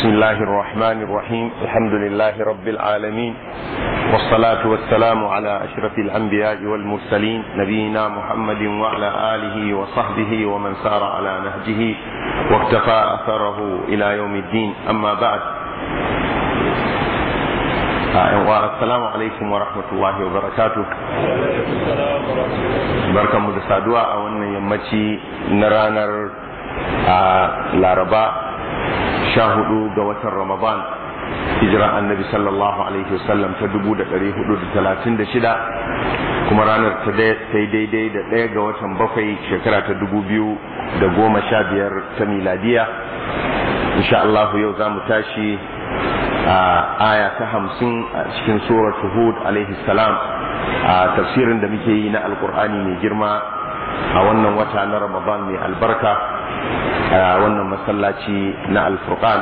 بسم الله الرحمن الرحيم الحمد لله رب العالمين والصلاة والسلام على أشرف الأنبياء والمرسلين نبينا محمد وعلى آله وصحبه ومن سار على نهجه واقتفى أثره إلى يوم الدين أما بعد السلام عليكم ورحمة الله وبركاته بركة مدسادوا أولا يمتي نرانر لاربا sha hudu ga watan ramadan hijira annabi sallallahu alaihi wasallam ta dubu da ɗari hudu da talatin da shida kuma ranar ta yi daidai da ɗaya ga watan bakwai shekara ta dubu biyu da goma sha biyar ta miladiya insha Allah yau za mu tashi a aya ta hamsin a cikin suratu hud alaihi salam a tafsirin da muke yi na alkur'ani mai girma a wannan wata na ramadan mai albarka a wannan masallaci na alfurqan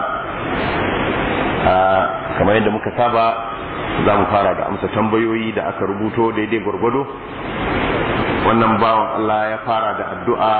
kamar yadda muka saba za mu fara da amsa tambayoyi da aka rubuto daidai gwargwado wannan bawan Allah ya fara da addu'a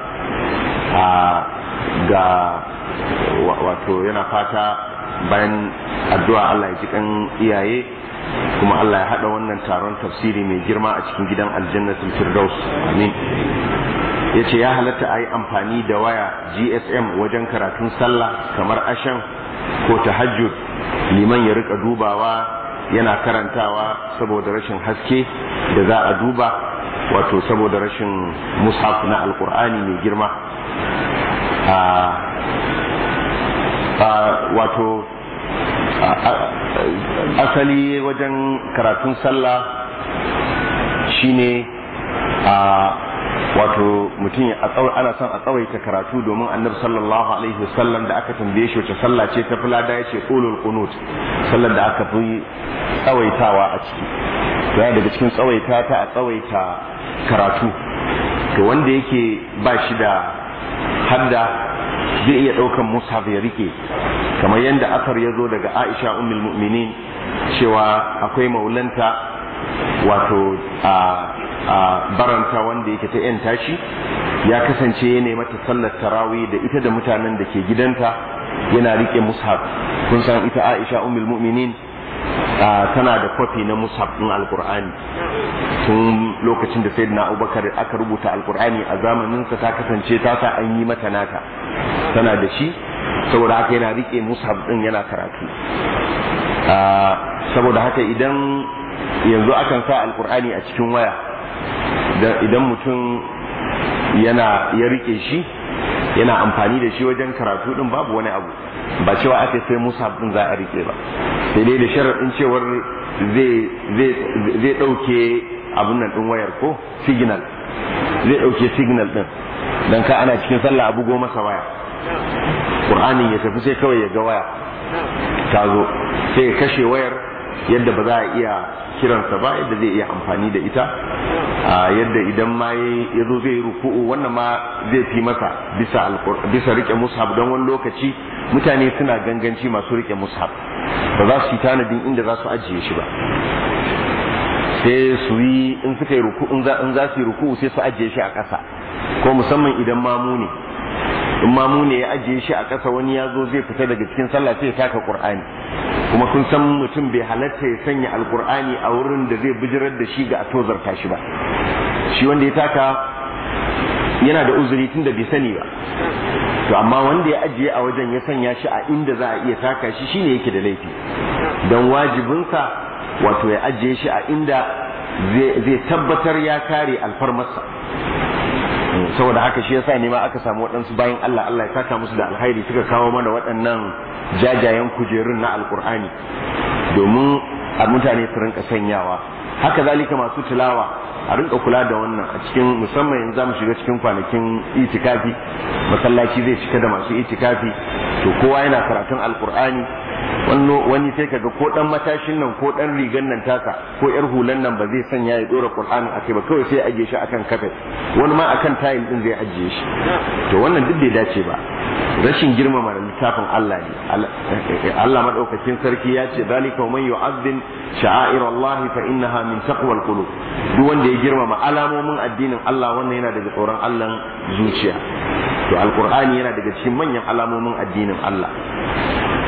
ga wato yana fata bayan addu'a Allah ya ji kan iyaye kuma Allah ya haɗa wannan taron tafsiri mai girma a cikin gidan aljannatul firdaus amin ya ce ya halatta a yi amfani da waya gsm wajen karatun sallah kamar ashan ko tahajjud liman ya rika dubawa yana karantawa saboda rashin haske da za a duba wato saboda rashin mushaf na alkur'ani mai girma wato asali wajen karatun sallah shine a wato mutum ana son a tsawaita karatu domin annabi sallallahu alaihi wasallam da aka tambaye shi wace sallah ce ta fulada ya ce qulul qunut sallar da aka fi tsawaitawa a ciki to yana daga cikin tsawaita ta a tsawaita karatu to wanda yake ba shi da hadda zai iya ɗaukan mushaf ya rike kamar yadda asar ya zo daga aisha ummul mu'minin cewa akwai maulanta wato a a baranta wanda yake ta yan tashi ya kasance ya mata sallar tarawih da ita da mutanen da ke gidanta yana rike mushaf kun san ita Aisha ummul mu'minin tana da kwafi na mushaf din alqur'ani tun lokacin da sayyidina Abubakar aka rubuta alqur'ani a zamanin sa ta kasance ta sa an yi mata nata tana da shi saboda haka yana rike mushaf din yana karatu saboda haka idan yanzu akan sa alqur'ani a cikin waya idan mutum yana ya rike shi yana amfani da shi wajen karatu din babu wani abu ba cewa aka sai musa din za a rike ba sai dai da sharaɗin cewar zai ɗauke abun nan ɗin wayar ko signal zai ɗauke signal ɗin don ka ana cikin sallah abu goma masa waya ƙur'anin ya tafi sai kawai ya ga waya ta zo sai ya kashe wayar yadda ba za a iya kiransa ba yadda zai iya amfani da ita yadda idan ma ya zo zai ruku'u wannan ma zai fi masa bisa bisa rike mushaf don wani lokaci mutane suna ganganci masu rike mushaf ba za su yi tanadin inda za su ajiye shi ba sai su yi in suka yi ruku'u in za su yi ruku'u sai su ajiye shi a ƙasa ko musamman idan mamu ne in mamu ne ya ajiye shi a ƙasa wani ya zo zai fita daga cikin sallah sai ya taka qur'ani kuma kun san mutum bai halatta ya sanya alqur'ani a wurin da zai bijirar da shi ga a tozarta shi ba shi wanda ya taka yana da uzuri tun da bai sani ba to amma wanda ya ajiye a wajen ya sanya shi a inda za a iya taka shi shine yake da laifi don wajibinsa wato ya ajiye shi a inda zai tabbatar ya kare alfarmarsa saboda haka shi yasa ne ma aka samu waɗansu bayan Allah Allah ya saka musu da alhairi suka kawo mana waɗannan jajayen kujerun na alkur'ani domin a mutane su rinka sanyawa haka zalika masu tilawa a rinka kula da wannan a cikin musamman yanzu zamu shiga cikin kwanakin itikafi masallaci zai cika da masu itikafi to kowa yana karatun alkur'ani wani sai kaga ko dan matashin nan ko dan rigan nan taka ko yar hulan nan ba zai sanya ya dora qur'anin akai ba kawai sai ajiye shi akan kafet wani ma akan tayil din zai ajiye shi to wannan duk bai dace ba rashin girmama littafin Allah ne Allah madaukakin sarki ya ce zalika man yu'azzim sha'air Allah fa innaha min taqwal qulub duk wanda ya girmama alamomin addinin Allah wannan yana daga tsoron Allah zuciya to alqur'ani yana daga cikin manyan alamomin addinin Allah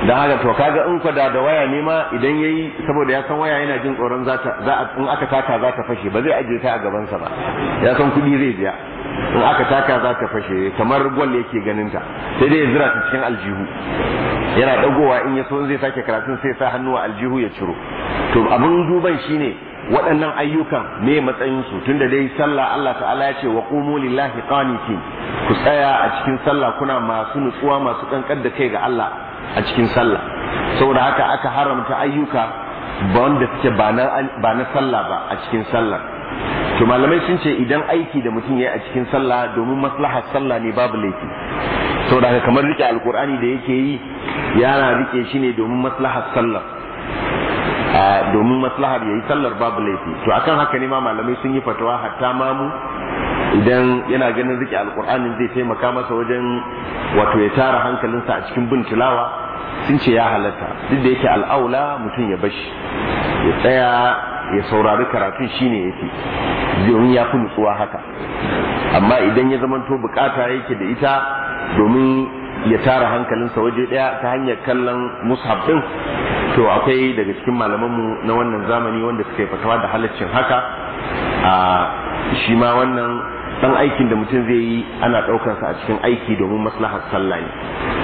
dan haka to kaga in kwada da waya ne ma idan yayi saboda ya san waya yana jin tsoron za ta za in aka taka za ta fashe ba zai ajiye ta a gaban sa ba ya san kudi zai biya in aka taka za ta fashe kamar gwal yake ganin ta sai dai ya zira ta cikin aljihu yana dagowa in ya so zai sake karatun sai sa hannu a aljihu ya ciro to abin duban shine waɗannan ayyukan me matsayinsu tunda dai sallah Allah ta'ala ya ce wa qumu lillahi qanitin ku tsaya a cikin sallah kuna masu nutsuwa masu kankar da kai ga Allah a cikin sallah saboda haka aka haramta ayyuka ba wanda suke ba na sallah ba a cikin sallah to malamai sun ce idan aiki da mutum ya yi a cikin sallah domin maslahar sallah ne babu laifi saboda haka kamar rike alkur'ani da yake yi yana rike shi ne domin maslahar sallah domin maslahar yayi sallar babu laifi to akan haka ne ma malamai sun yi fatawa hatta mamu idan yana ganin rike alkur'anin zai taimaka masa wajen wato ya tara hankalinsa a cikin bin tilawa sun ce ya halatta duk da yake al'aula mutum ya bashi ya tsaya ya saurari karatun shine yafi domin ya fi nutsuwa haka amma idan ya zamanto bukata yake da ita domin ya tara hankalinsa waje daya ta hanyar kallon mushaf din to akwai daga cikin malamanmu na wannan zamani wanda suka yi fatawa da halaccin haka a shi ma wannan dan aikin da mutum zai yi ana ɗaukarsa a cikin aiki domin maslahar sallah ne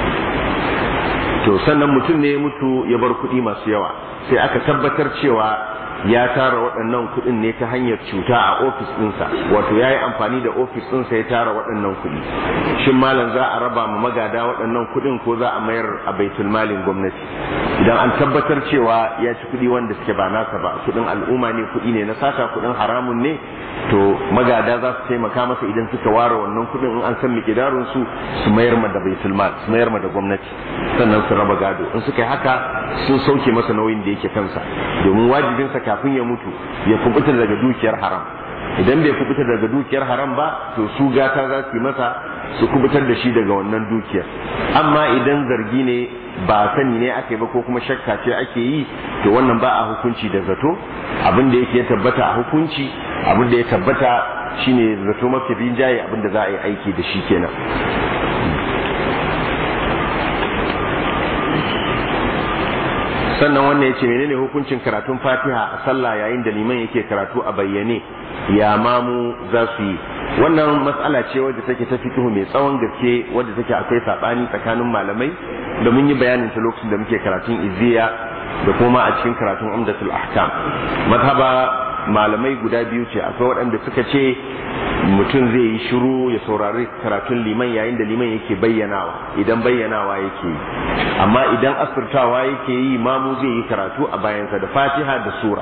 to sannan mutum ne ya mutu ya bar kuɗi masu yawa sai aka tabbatar cewa ya tara waɗannan kuɗin ne ta hanyar cuta a ofis ɗinsa wato ya yi amfani da ofis ɗinsa ya tara waɗannan kuɗi shin malam za a raba ma magada waɗannan kuɗin ko za a mayar a baitul malin gwamnati idan an tabbatar cewa ya ci kuɗi wanda suke ba nasa ba kuɗin al'umma ne kuɗi ne na sata kuɗin haramun ne to magada za su taimaka masa idan suka ware wannan kuɗin in an san miƙidarun su su mayar ma da baitul mal su mayar ma da gwamnati sannan su raba gado in suka yi haka sun sauke masa nauyin da yake kansa domin wajibinsa kafin ya mutu ya kubuta daga dukiyar haram idan bai kubuta daga dukiyar haram ba to su gata za su yi masa su kubutar da shi daga wannan dukiyar amma idan zargi ne ba sani ne ake ba ko kuma shakka ce ake yi to wannan ba a hukunci da zato abin da yake tabbata a hukunci abin da ya tabbata shine zato mafi rinjaye abin da za a yi aiki da shi kenan sannan wannan ya ce menene hukuncin karatun fatiha a sallah yayin da liman yake karatu a bayyane ya mamu za su yi wannan matsala ce wadda take ta fikihu mai tsawon gaske wadda take akwai saɓani tsakanin malamai da mun yi bayanin ta lokacin da muke karatun izziya da kuma a cikin karatun umdatul ahkam mazhaba malamai guda biyu ce akwai waɗanda suka ce mutum zai yi shiru ya saurari karatun liman yayin da liman yake bayyanawa idan bayyanawa yake yi amma idan asirtawa yake yi mamu zai yi karatu a bayansa da fatiha da sura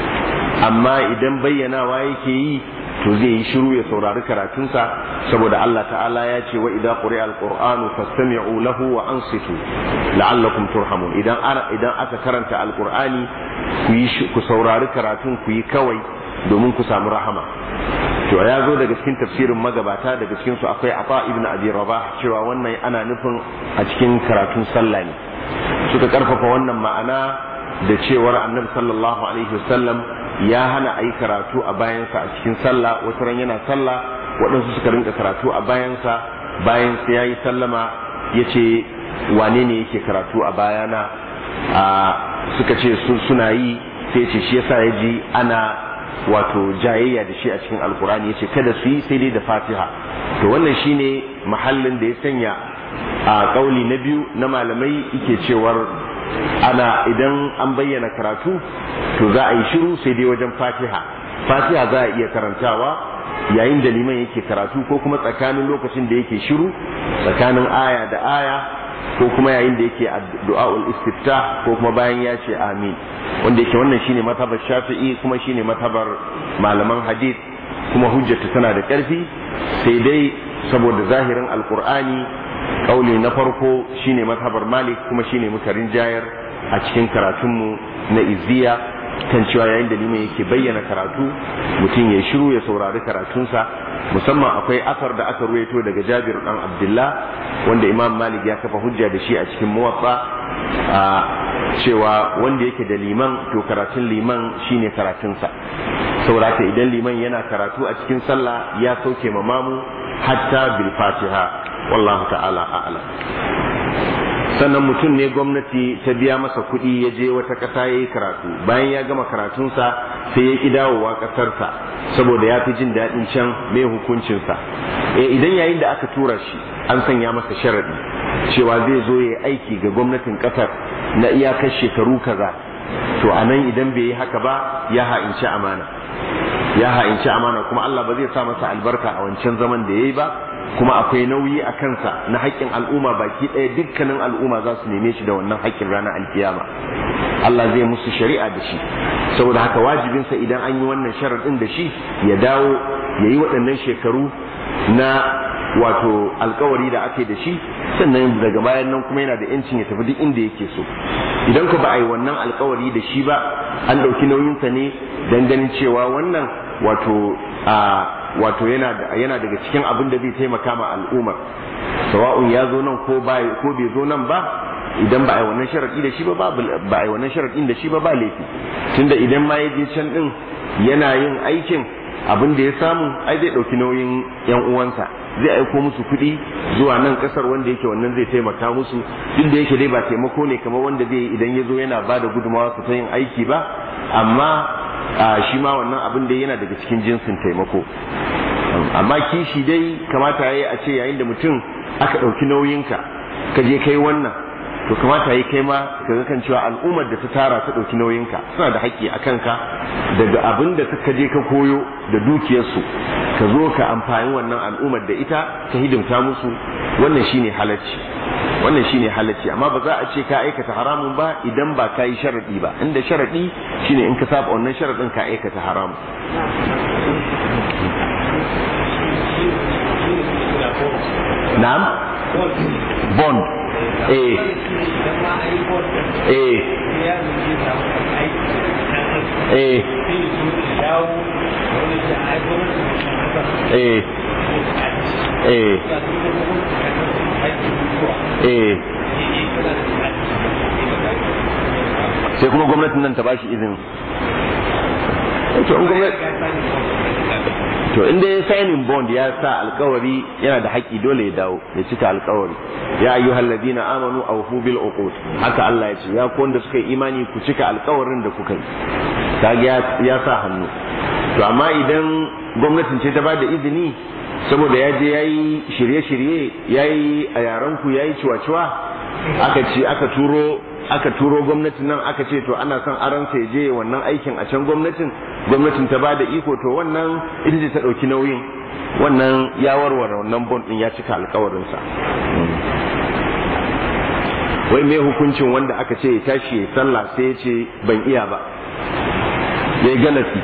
amma idan bayyanawa yake yi to zai yi shiru ya saurari karatunsa saboda Allah ta'ala ya ce wa idza quri'a alqur'anu fastami'u lahu wa ansitu la'allakum turhamun idan idan aka karanta alqur'ani ku yi ku saurari karatun ku yi kawai domin ku samu rahama to ya zo daga cikin tafsirin magabata daga cikin su akwai Afa ibn Abi Rabah cewa wannan ana nufin a cikin karatun sallah ne suka karfafa wannan ma'ana da cewar Annabi sallallahu alaihi wasallam ya hana a yi karatu a bayansa a cikin sallah wata ran yana sallah waɗansu suka rinka karatu a bayansa bayan sai ya yi sallama ya ce wane ne yake karatu a bayana a suka ce suna yi sai ce shi yasa ya ji ana wato jayayya da shi a cikin alkurani ya ce kada su yi sai dai da fatiha to wannan shine mahallin da ya sanya a kauli na biyu na malamai yake cewar ana idan an bayyana karatu to za a yi shiru sai dai wajen fatiha fatiha za a iya karantawa yayin da liman yake karatu ko kuma tsakanin lokacin da yake shiru tsakanin aya da aya ko kuma yayin da yake du'a'ul istiftah ko kuma bayan ya ce amin wanda yake wannan shine matabar shafi'i kuma shine matabar malaman hadith kuma hujjata tana da ƙarfi sai dai saboda zahirin alqur'ani kauli na farko shine matabar malik kuma shine muka rinjayar a cikin karatunmu na izziya kan cewa yayin da liman yake bayyana karatu mutum ya shiru ya saurari karatunsa musamman akwai asar da aka ruwaito daga jabir dan abdullah wanda imam malik ya kafa hujja da shi a cikin muwatsa a cewa wanda yake da liman to karatun liman shine karatunsa saurata idan liman yana karatu a cikin sallah ya sauke mamamu hatta bil fatiha wallahu ta'ala a'lam sannan mutum ne gwamnati ta biya masa kuɗi ya je wata ƙasa ya yi karatu bayan ya gama karatunsa sai ya ƙi dawowa ƙasarsa saboda ya fi jin daɗin can mai hukuncinsa e idan yayin da aka tura shi an sanya masa sharaɗi cewa zai zo ya aiki ga gwamnatin ƙasar na iyakar shekaru kaza to a nan idan bai yi haka ba ya ha'inci amana ya ha'inci amana kuma Allah ba zai sa masa albarka a wancan zaman da ya yi ba kuma akwai nauyi a kansa na haƙƙin al'umma baki ɗaya dukkanin al'umma za su neme shi da wannan haƙƙin ranar alkiyama Allah zai musu shari'a da shi saboda haka wajibinsa idan an yi wannan sharaɗin da shi ya dawo ya yi waɗannan shekaru na wato alkawari da ake da shi sannan daga bayan nan kuma yana da yancin ya tafi duk inda yake so idan ku ba a yi wannan alkawari da shi ba an ɗauki nauyinsa ne don ganin cewa wannan wato a wato yana yana daga cikin abin da zai taimaka ma al'ummar sawa'un ya zo nan ko ba ko bai zo nan ba idan ba a yi wannan sharadi da shi ba ba a yi wannan sharadin da shi ba ba laifi tunda idan ma ya je can din yana yin aikin abin da ya samu ai zai ɗauki nauyin yan uwansa zai aiko musu kuɗi zuwa nan ƙasar wanda yake wannan zai taimaka musu duk da yake dai ba taimako ne kamar wanda zai yi idan ya zo yana ba da gudunmawa ta yin aiki ba amma shi ma wannan abin da yana daga cikin jinsin taimako amma kishi dai kamata ya yi a ce yayin da mutum aka ɗauki nauyinka ka je kai wannan to kamata yi kai ma ka ga kan cewa al'ummar da ta tara ta ɗauki nauyinka suna da haƙƙi a kanka daga abin da ka je ka koyo da dukiyarsu ka zo ka amfani wannan al'ummar da ita ka hidimta musu wannan shine halacci wannan shine halacci amma ba za a ce ka aikata haramun ba idan ba ka yi sharaɗi ba inda sharaɗi shine in ka saba wannan sharaɗin ka aikata haramun na'am bond eh eh eh eh eh eh sai kuma gwamnatin nan ta bashi izini to in gwamnati to inda ya signing bond ya sa alkawari yana da haƙƙi dole ya dawo ya cika alkawari ya ayyuhal ladina amanu awfu bil uqud haka Allah ya ce ya ku wanda suka yi imani ku cika alkawarin da kuka yi kaga ya sa hannu to amma idan gwamnatin ce ta ba da izini saboda ya je yayi shirye-shirye yayi a yaran ku yayi ciwa-ciwa aka ce aka turo aka turo gwamnatin nan aka ce to ana son aran ya je wannan aikin a can gwamnatin gwamnatin ta bada iko to wannan ita ce ta dauki nauyin wannan ya warware wannan bond din ya cika alkawarin sa wai me hukuncin wanda aka ce ya tashi ya sallah sai ya ce ban iya ba yayi galati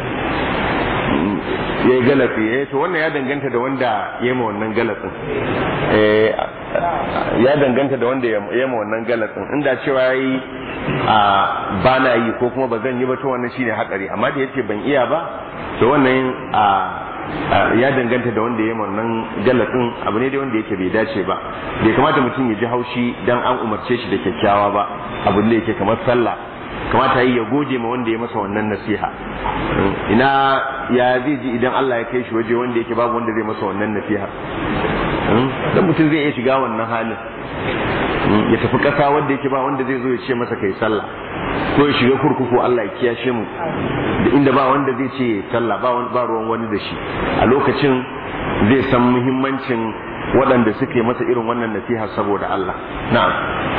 yayi galati eh to wannan ya danganta da wanda ya ma wannan galatin eh ya danganta da wanda ya ma wannan galatin inda cewa yi a ba na yi ko kuma ba zan yi ba to wannan shine hatsari amma da yace ban iya ba to wannan a ya danganta da wanda ya ma wannan galatin abu ne da wanda yake bai dace ba bai kamata mutum ya ji haushi dan an umarce shi da kyakkyawa ba abu da yake kamar sallah kamata yi ya gode ma wanda ya masa wannan nasiha ina ya zai ji idan Allah ya kai shi waje wanda yake babu wanda zai masa wannan nasiha dan mutum zai iya shiga wannan halin ya tafi ƙasa wanda yake ba wanda zai zo ya ce masa kai sallah ko ya shiga kurkuku Allah ya kiyashe mu da inda ba wanda zai ce sallah ba ba ruwan wani da shi a lokacin zai san muhimmancin waɗanda suke masa irin wannan nasiha saboda Allah na'am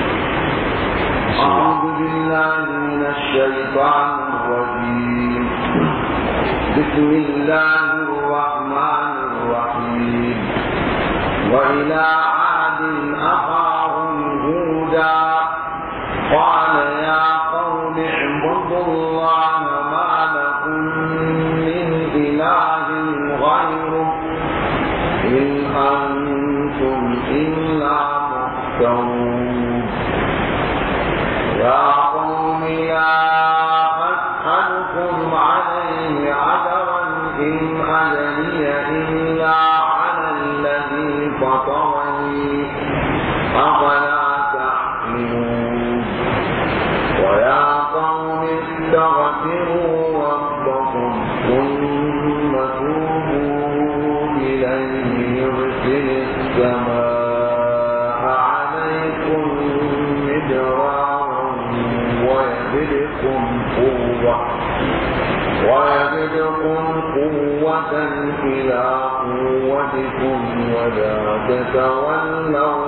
أعوذ بالله من الشيطان الرجيم بسم الله الرحمن الرحيم وإلى عاد أخاهم هودا قال يا قوم اعبدوا الله ما لكم من إله غيره إن أنتم إلا مفترون يا قوم لا أسألكم عليه أجرا إن أجري إلا على الذي فطرني أفلا تعقلون ويا قوم استغفروا ربكم ثم توبوا إليه يرسل السماء عليكم ويزدكم قوة ويزدكم قوة إلى قوتكم ولا تتولوا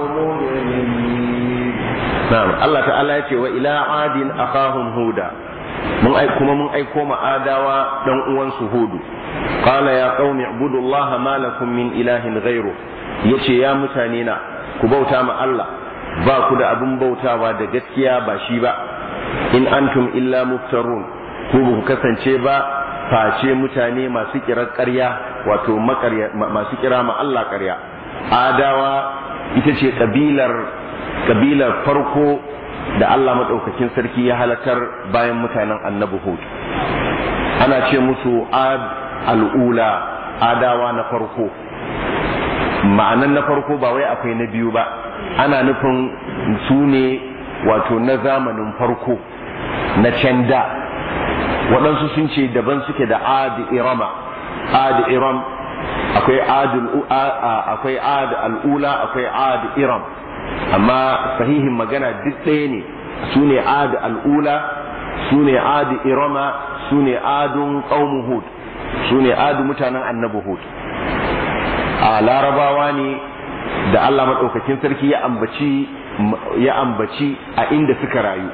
مجرمين na'am Allah ta'ala ya ce wa ila adin akahum huda mun ai kuma mun aiko ma adawa dan uwan su hudu qala ya qaumi ibudullaha ma lakum min ilahin ghairu yace ya mutane na ku bauta ma Allah ba ku da abin bautawa da gaskiya ba shi ba in antum illa muftarun ku ba ku kasance ba face mutane masu kirar ƙarya wato masu kira ma Allah ƙarya adawa ita ce kabilar kabilar farko da Allah maɗaukakin sarki ya halakar bayan mutanen annabi Hud ana ce musu ad al'ula adawa na farko ma'anan na farko ba wai akwai na biyu ba ana nufin su ne wato na zamanin farko na can da waɗansu sun ce daban suke da ad irama ad iram akwai akwai ad al'ula akwai ad iram amma sahihin magana duk ɗaya ne su ne ad al'ula su ne ad irama su ne adun ƙaumu hud su ne adu mutanen annabi hud a larabawa ne da allah maɗaukakin sarki ya ambaci ya ambaci a inda suka rayu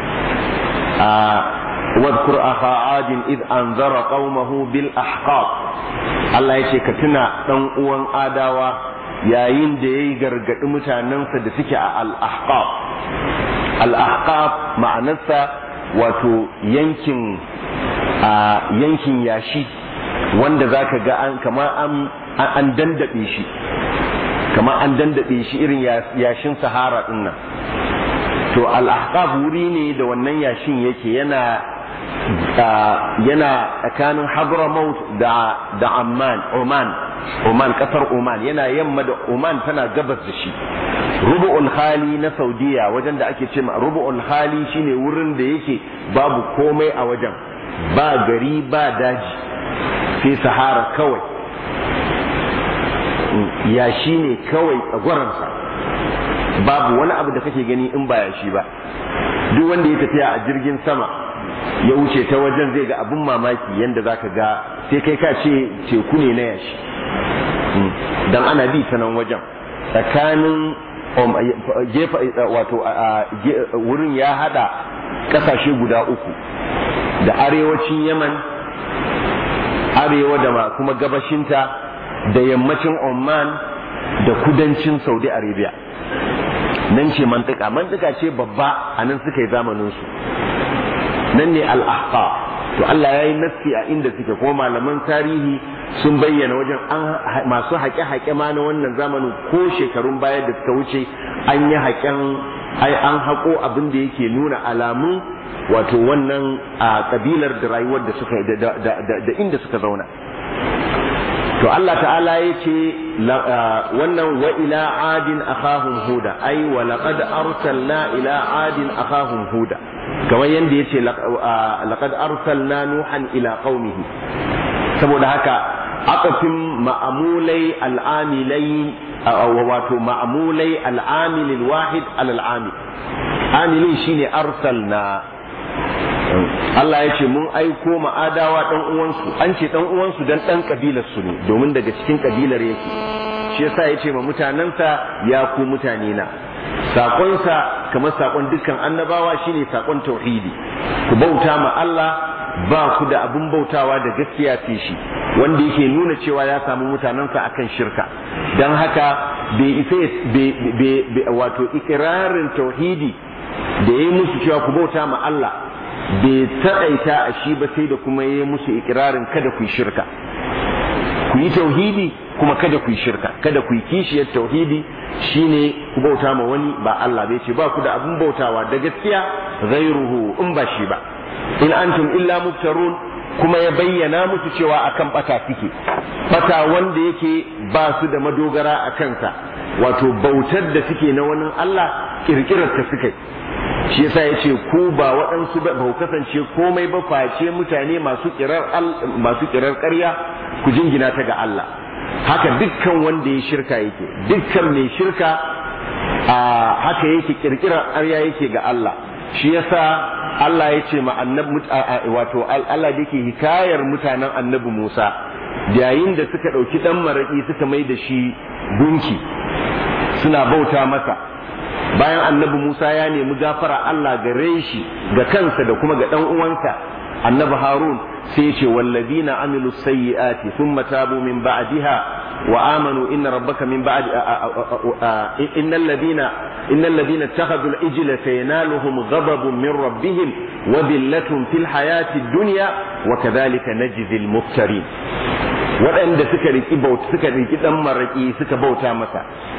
a wadkur akha adin id anzara qaumahu bil ahqab Allah ya ce ka tuna dan uwan adawa yayin da ya yi gargaɗi mutanensa da suke a al-ahqaf al-ahqaf ma'anarsa wato yankin a yankin yashi wanda zaka ga an kama an an dandabe shi kama an dandabe shi irin yashin sahara din nan to al-ahqaf wuri ne da wannan yashin yake yana yana tsakanin hadramaut da da amman oman oman kasar oman yana yamma da oman tana gabas da shi rubu'ul hali na saudiya wajen da ake ce ma rubu'ul hali shine wurin da yake babu komai a wajen ba gari ba daji sai sahara kawai yashi ne kawai tsagwaransa babu wani abu da kake gani in ba yashi ba duk wanda ya tafiya a jirgin sama ya wuce ta wajen zai ga abin mamaki yadda za ka ga sai kai ka ce teku ne na yashi don ana bi ta nan wajen tsakanin gefa wato wurin ya hada kasashe guda uku da arewacin yaman arewa da kuma gabashinta da yammacin oman da kudancin saudi arabia nan ce mantuka mantuka ce babba a nan suka yi zamaninsu nan ne al'ahqa to Allah ya yi nassi a inda suke kuma malaman tarihi sun bayyana wajen an masu haƙe-haƙe ma na wannan zamanin ko shekarun baya da suka wuce an yi haƙen ai an haƙo abin da yake nuna alamun wato wannan a kabilar da rayuwar da suka da inda suka zauna to Allah ta'ala ya ce wannan wa ila adin akhahum huda ai wa laqad arsalna ila adin akhahum huda kamar yadda yace laqad arsalna nuhan ila qaumihi saboda haka aqafin ma'amulai al'amilai wato ma'amulai al'amilil wahid alal amil amilin shine arsalna Allah ya ce mun aiko ma'adawa dan uwansu an ce dan uwansu dan dan kabilar su ne domin daga cikin kabilar yake shi yasa ya ce ma mutanensa ya ku mutane na sakonsa kamar sakon dukkan annabawa shine sakon tauhidi ku bauta ma Allah ba ku da abin bautawa da gaskiya ce shi wanda yake nuna cewa ya samu mutanensa akan shirka don haka bai isa wato ikirarin tauhidi da ya yi musu cewa ku bauta ma Allah bai taƙaita a shi ba sai da kuma ya yi musu ikirarin kada ku yi shirka ku yi tauhidi kuma kada ku yi shirka kada ku yi kishiyar tauhidi shine ku bauta ma wani ba Allah bai ce ba ku da abin bautawa da gaskiya ghairuhu in ba shi ba in antum illa muftarun kuma ya bayyana musu cewa akan bata suke bata wanda yake ba su da madogara a kansa wato bautar da suke na wani Allah kirkirar ta suke shi yasa ya ce ku ba waɗansu ba ku kasance komai ba face mutane masu kirar masu kirar ƙarya ku jingina ta ga Allah haka dukkan wanda ya shirka yake dukkan mai shirka a haka yake kirkirar ƙarya yake ga Allah shi yasa Allah ya ce ma annabi wato Allah da yake hikayar mutanen annabi Musa yayin da suka ɗauki ɗan maraƙi suka mai da shi gunki suna bauta masa bayan annabi Musa ya nemi gafara Allah gare shi ga kansa da kuma ga ɗan uwansa annabi Harun sai ce wallazina amilu sayyi'ati thumma tabu min ba'diha wa amanu inna rabbaka min ba'di innal ladina innal ladina ittakhadhu al-ijla sayanaluhum ghadabun min rabbihim wa dhillatun fil hayati dunya wa kadhalika najzi al-muftarin waɗanda suka riki bauta suka riki dan maraki suka bauta masa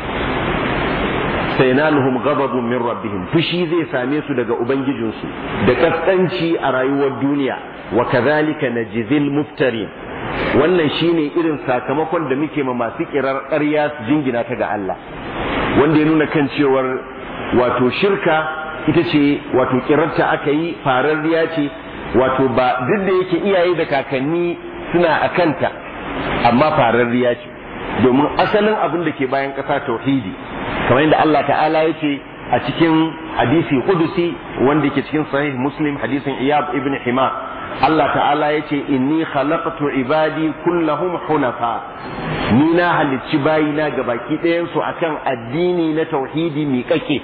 sayanaluhum ghadabun min rabbihim fushi zai same su daga ubangijinsu da kaskanci a rayuwar duniya wa kadhalika najzil muftarin wannan shine irin sakamakon da muke ma masu kirar ƙarya su jingina ta ga Allah wanda ya nuna kan cewar wato shirka ita ce wato kirarta aka yi fararriya ce wato ba duk da yake iyaye da kakanni suna a kanta amma fararriya ce domin asalin abin da ke bayan ƙasa tauhidi kamar yadda Allah ta'ala ya ce a cikin hadisi kudusi wanda ke cikin sahih muslim hadisin iyab ibn hima Allah ta'ala ya ce inni khalaqtu ibadi kullahum hunafa ni na halicci bayina ga baki ɗayansu akan addini na tauhidi miƙaƙe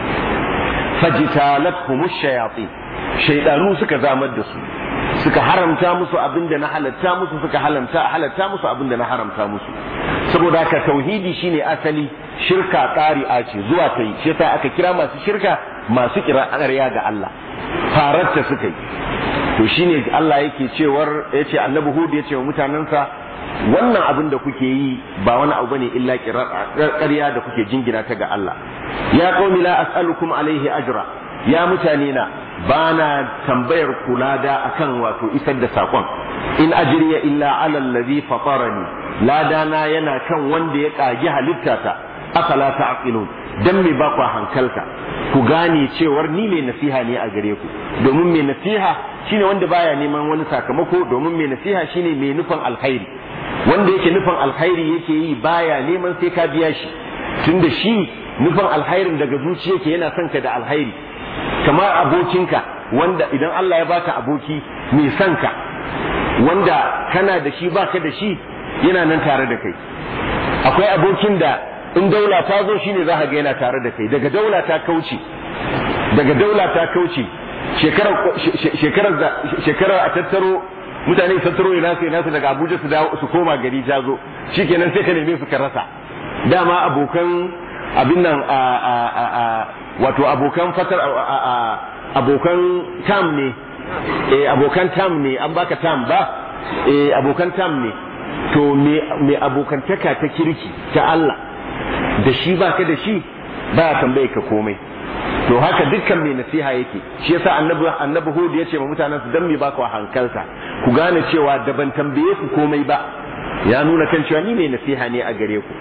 fajitalathum shayatin shaydanu suka zamar da su suka haramta musu abinda na halatta musu suka halamta halatta musu abinda na haramta musu saboda haka tauhidi shine asali shirka ƙari'a ce zuwa ta yi shi yasa aka kira masu shirka masu kira ƙarya ga Allah fararta suka yi to shine Allah yake cewar yace annabi Hud yace wa mutanansa wannan abin da kuke yi ba wani abu bane illa ƙarya da kuke jingina ta ga Allah ya qaumi la as'alukum alaihi ajra ya mutane na bana tambayar kula da akan wato isar da sakon in ajriya illa ala allazi fatarani ladana yana kan wanda ya kagi halittata afala ta'qilun dan me ba ku hankalta ku gane cewar ni mai nasiha ne a gare ku domin mai nasiha shine wanda baya neman wani sakamako domin mai nasiha shine mai nufin alkhairi wanda yake nufin alkhairi yake yi baya neman sai ka biya shi tunda shi nufin alkhairin daga zuciya yake yana son ka da alkhairi kamar abokinka wanda idan Allah ya baka aboki mai son ka wanda kana da shi baka da shi yana nan tare da kai akwai abokin da in daula ta zo shine za ka ga yana tare da kai daga daula ta kauce daga daula ta kauce shekarar a tattaro mutane su tattaro ina su ina su daga Abuja su dawo su koma gari ta zo shikenan sai ka neme su ka rasa dama abokan abin nan a a a wato abokan fatar a abokan tam ne eh abokan tam ne an baka tam ba eh abokan tam ne to me me abokantaka ta kirki ta Allah da shi baka da shi ba tambaye ka komai to haka dukkan mai nasiha yake shi yasa annabi annabi hud ya ce ma mutanen su dan me ba ku hankalta ku gane cewa da ban tambaye ku komai ba ya nuna kan cewa ni mai nasiha ne a gare ku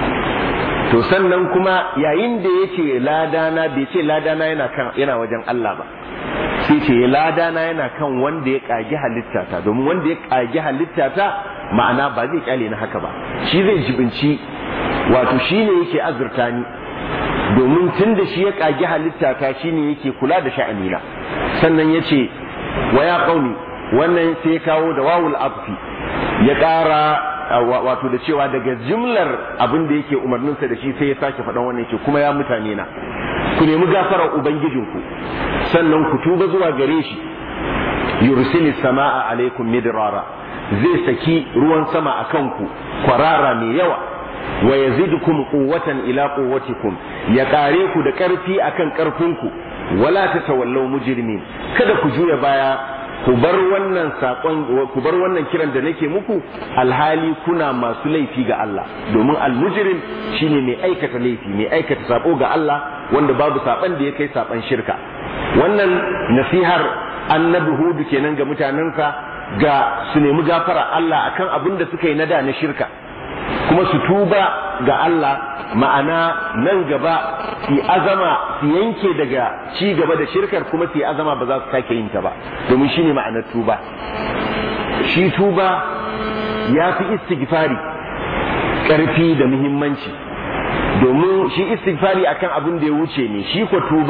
to sannan kuma yayin da yake ladana bai ce ladana yana kan yana wajen Allah ba sai ce ladana yana kan wanda ya kage halittata domin wanda ya kage halittata ma'ana ba zai kyale ni haka ba shi zai jibinci wato shi ne yake azurta ni domin tun da shi ya kage halittata shi ne yake kula da sha'anina sannan ya ce wa ya kauni wannan sai ya kawo da wawul afi ya ƙara wato da cewa daga jimlar abin da yake umarninsa da shi sai ya sake faɗan wannan yake kuma ya mutane na ku nemi gafarar ubangijinku sannan ku tuba zuwa gare shi yursilis sama'a alaikum midrara zai saki ruwan sama a kanku kwarara mai yawa wa yazidukum quwwatan ila quwwatikum ya kare ku da karfi akan karfinku wala tatawallaw mujrimin kada ku juya baya ku bar wannan sakon ku bar wannan kiran da nake muku alhali kuna masu laifi ga Allah domin almujrim shine mai aikata laifi mai aikata sako ga Allah wanda babu saban da ya kai saban shirka wannan nasihar annabi hudu kenan ga mutanensa ga su nemi gafara Allah akan abin da suka yi na da na shirka kuma su tuba ga Allah ma'ana nan gaba su azama su yanke daga ci gaba da shirkar kuma su azama ba za su sake yin ta ba domin shi ne ma'anar tuba shi tuba ya fi istighfari ƙarfi da muhimmanci domin shi istighfari akan abin da ya wuce ne shi ko tuba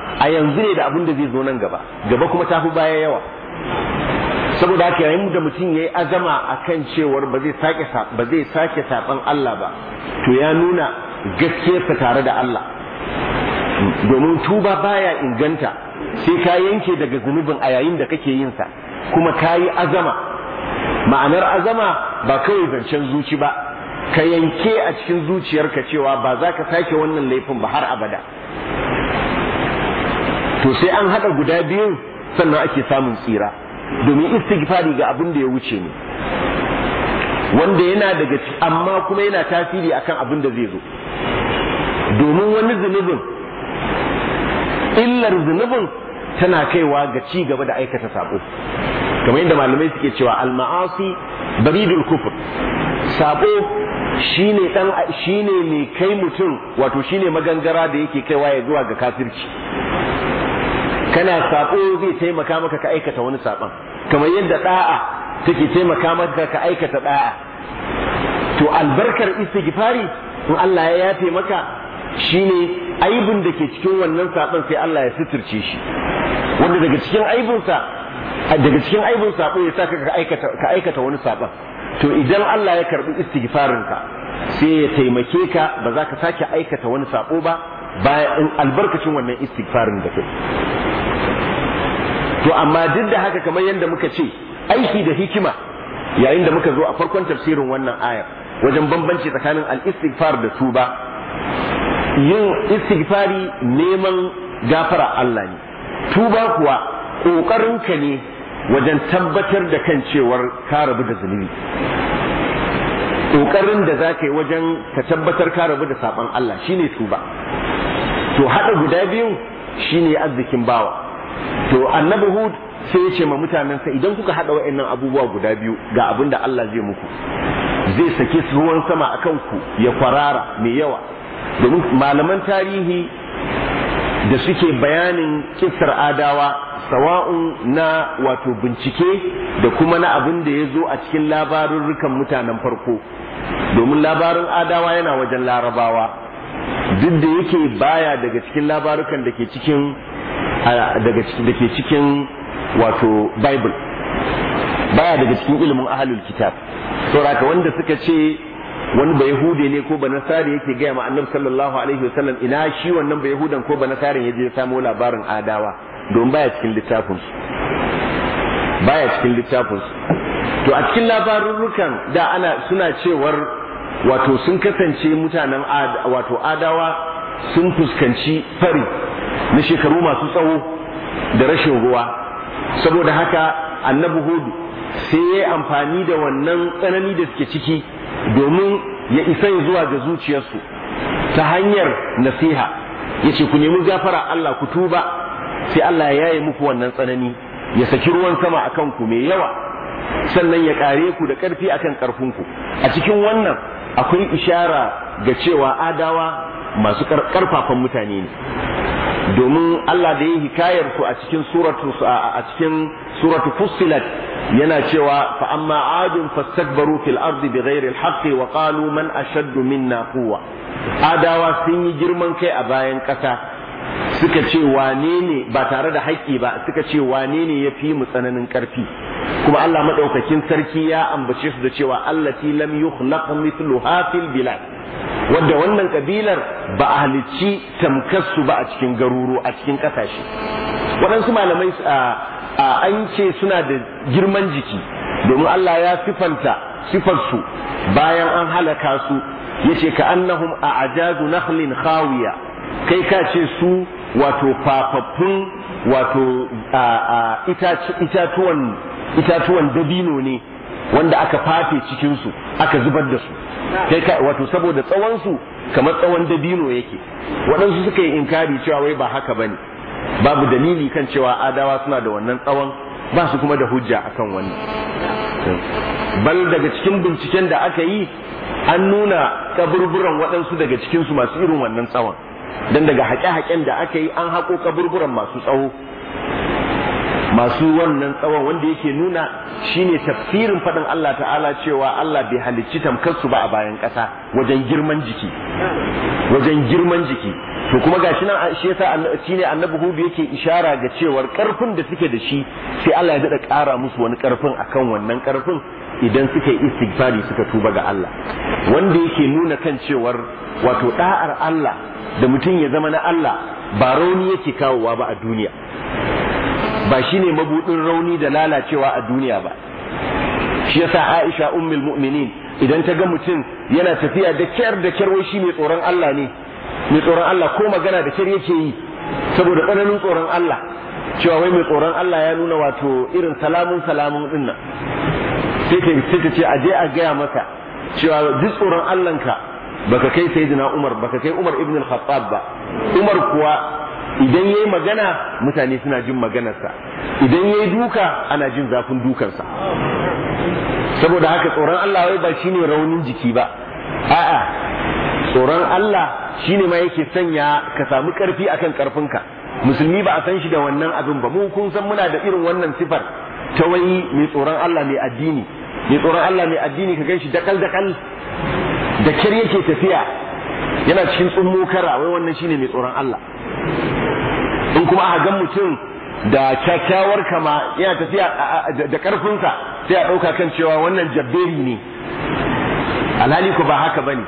a yanzu ne da abin da zai zo nan gaba gaba kuma ta fi baya yawa saboda haka yayin da mutum ya yi azama a kan cewar ba zai sake ba zai sake saban Allah ba to ya nuna gaskiyarsa tare da Allah domin tuba baya inganta sai ka yanke daga zunubin a yayin da kake yin sa kuma ka yi azama ma'anar azama ba kawai zancen zuci ba ka yanke a cikin zuciyarka cewa ba za ka sake wannan laifin ba har abada to sai an haɗa guda biyun sannan ake samun tsira domin istighfari ga abin da ya wuce ne wanda yana daga amma kuma yana tasiri akan abin da zai zo domin wani zunubin illar zunubin tana kaiwa ga ci gaba da aikata sabo kamar yadda malamai suke cewa al-ma'asi baridul kufur sabo shine dan shine mai kai mutum wato shine magangara da yake kaiwa ya zuwa ga kafirci kana sabo zai taimaka maka ka aikata wani saban kamar yadda da'a take taimaka maka ka aikata da'a to albarkar istighfari in Allah ya yafe maka shine aibin da ke cikin wannan saban sai Allah ya suturce shi wanda daga cikin aibinsa daga cikin aibin sabo ya saka ka aikata ka aikata wani saban to idan Allah ya karbi istighfarin ka sai ya taimake ka ba za ka sake aikata wani sabo ba bayan albarkacin wannan istighfarin da kai to amma duk da haka kamar yadda muka ce aiki da hikima yayin da muka zo a farkon tafsirin wannan ayar wajen bambanci tsakanin al-istighfar da tuba yin istighfari neman gafara Allah ne tuba kuwa ƙoƙarinka ne wajen tabbatar da kan cewar ka rabu da zunubi ƙoƙarin da za ka yi wajen ka tabbatar ka rabu da saɓon Allah shine tuba to haɗa guda biyun shine arzikin bawa to annabi hud sai ya ce ma mutanensa idan kuka haɗa wa'annan abubuwa guda biyu ga abin da Allah zai muku zai sake ruwan sama a kanku ya kwarara mai yawa domin malaman tarihi da suke bayanin kissar adawa sawa'un na wato bincike da kuma na abin da ya zo a cikin labarurrukan mutanen farko domin labarin adawa yana wajen larabawa duk da yake baya daga cikin labarukan da ke cikin daga da ke cikin wato bible baya daga cikin ilimin ahalul kitab saboda wanda suka ce wani ba yahude ne ko ba nasari yake gaya ma annabi sallallahu alaihi wasallam ina shi wannan ba yahudan ko ba nasarin ya je ya samo labarin adawa don baya cikin littafin su baya cikin littafin su to a cikin labarurrukan da ana suna cewar wato sun kasance mutanen wato adawa sun fuskanci fari na shekaru masu tsawo da rashin ruwa saboda haka annabi hudu sai ya yi amfani da wannan tsanani da suke ciki domin ya isa zuwa ga zuciyarsu ta hanyar nasiha ya ce ku nemi gafara Allah ku tuba sai Allah ya yaye muku wannan tsanani ya saki ruwan sama a kanku mai yawa sannan ya kare ku da ƙarfi akan ƙarfinku a cikin wannan akwai ishara ga cewa adawa masu ƙarfafan mutane ne domin Allah da ya hikayar su a cikin suratu a cikin suratu fussilat yana cewa fa amma adun fastakbaru fil ardi bighairi alhaqqi wa qalu man ashaddu minna quwwa adawa sun yi girman kai a bayan ƙasa suka ce wane ne ba tare da haƙƙi ba suka ce wane ne ya fi mu tsananin ƙarfi kuma Allah madaukakin sarki ya ambace su da cewa allati lam yukhlaq mithluha fil bilad wadda wannan kabilar ba a halicci tamkarsu ba a cikin garuru a cikin ƙasashe waɗansu malamai an ce suna da girman jiki domin Allah ya sifanta sifarsu bayan an halaka su yace ka annahum a ajazu nakhlin khawiya kai ka ce su wato fafaffun wato itatuwan itatuwan dabino ne wanda aka fafe cikinsu aka zubar da su kai ka wato saboda tsawon su kamar tsawon dabino yake waɗansu suka yi inkari cewa wai ba haka bane babu dalili kan cewa adawa suna da wannan tsawon ba su kuma da hujja akan wannan bal daga cikin binciken da aka yi an nuna kaburburan waɗansu daga cikinsu masu irin wannan tsawon don daga haƙe-haƙen da aka yi an haƙo kaburburan masu tsawo masu wannan tsawon wanda yake nuna shine tafsirin faɗin Allah ta'ala cewa Allah bai halicci tamkarsu ba a bayan ƙasa wajen girman jiki wajen girman jiki to kuma gashi nan shi yasa shine annabi hudu yake ishara ga cewar karfin da suke da shi sai Allah ya dada ƙara musu wani karfin akan wannan karfin idan suka yi istighfari suka tuba ga Allah wanda yake nuna kan cewar wato da'ar Allah da mutum ya zama na Allah ba rauni yake kawowa ba a duniya ba shine mabudin rauni da lalacewa a duniya ba shi yasa Aisha ummul mu'minin idan ta ga mutum yana tafiya da kyar da kyar wai shi mai tsoron Allah ne mai tsoron Allah ko magana da kyar yake yi saboda tsananin tsoron Allah cewa wai mai tsoron Allah ya nuna wato irin salamun salamun din nan sai ta sai ta ce a je a gaya masa cewa duk tsoron Allahnka baka kai sayyidina Umar baka kai Umar ibn al-Khattab ba Umar kuwa idan yayi magana mutane suna jin maganarsa idan yayi duka ana jin zafin dukansa saboda haka tsoron Allah wai ba shine raunin jiki ba a'a tsoron Allah shine ma yake sanya ka samu karfi akan karfinka musulmi ba a san shi da wannan abin ba mu kun san muna da irin wannan sifar ta wai mai tsoron Allah mai addini mai tsoron Allah mai addini ka ganshi dakal dakal da kyar yake tafiya yana cikin tsummo kara wai wannan shine mai tsoron Allah in kuma aka ga mutum da kyakkyawar kama yana tafiya da karfinsa sai a ɗauka kan cewa wannan jabberi ne alhali ko ba haka bane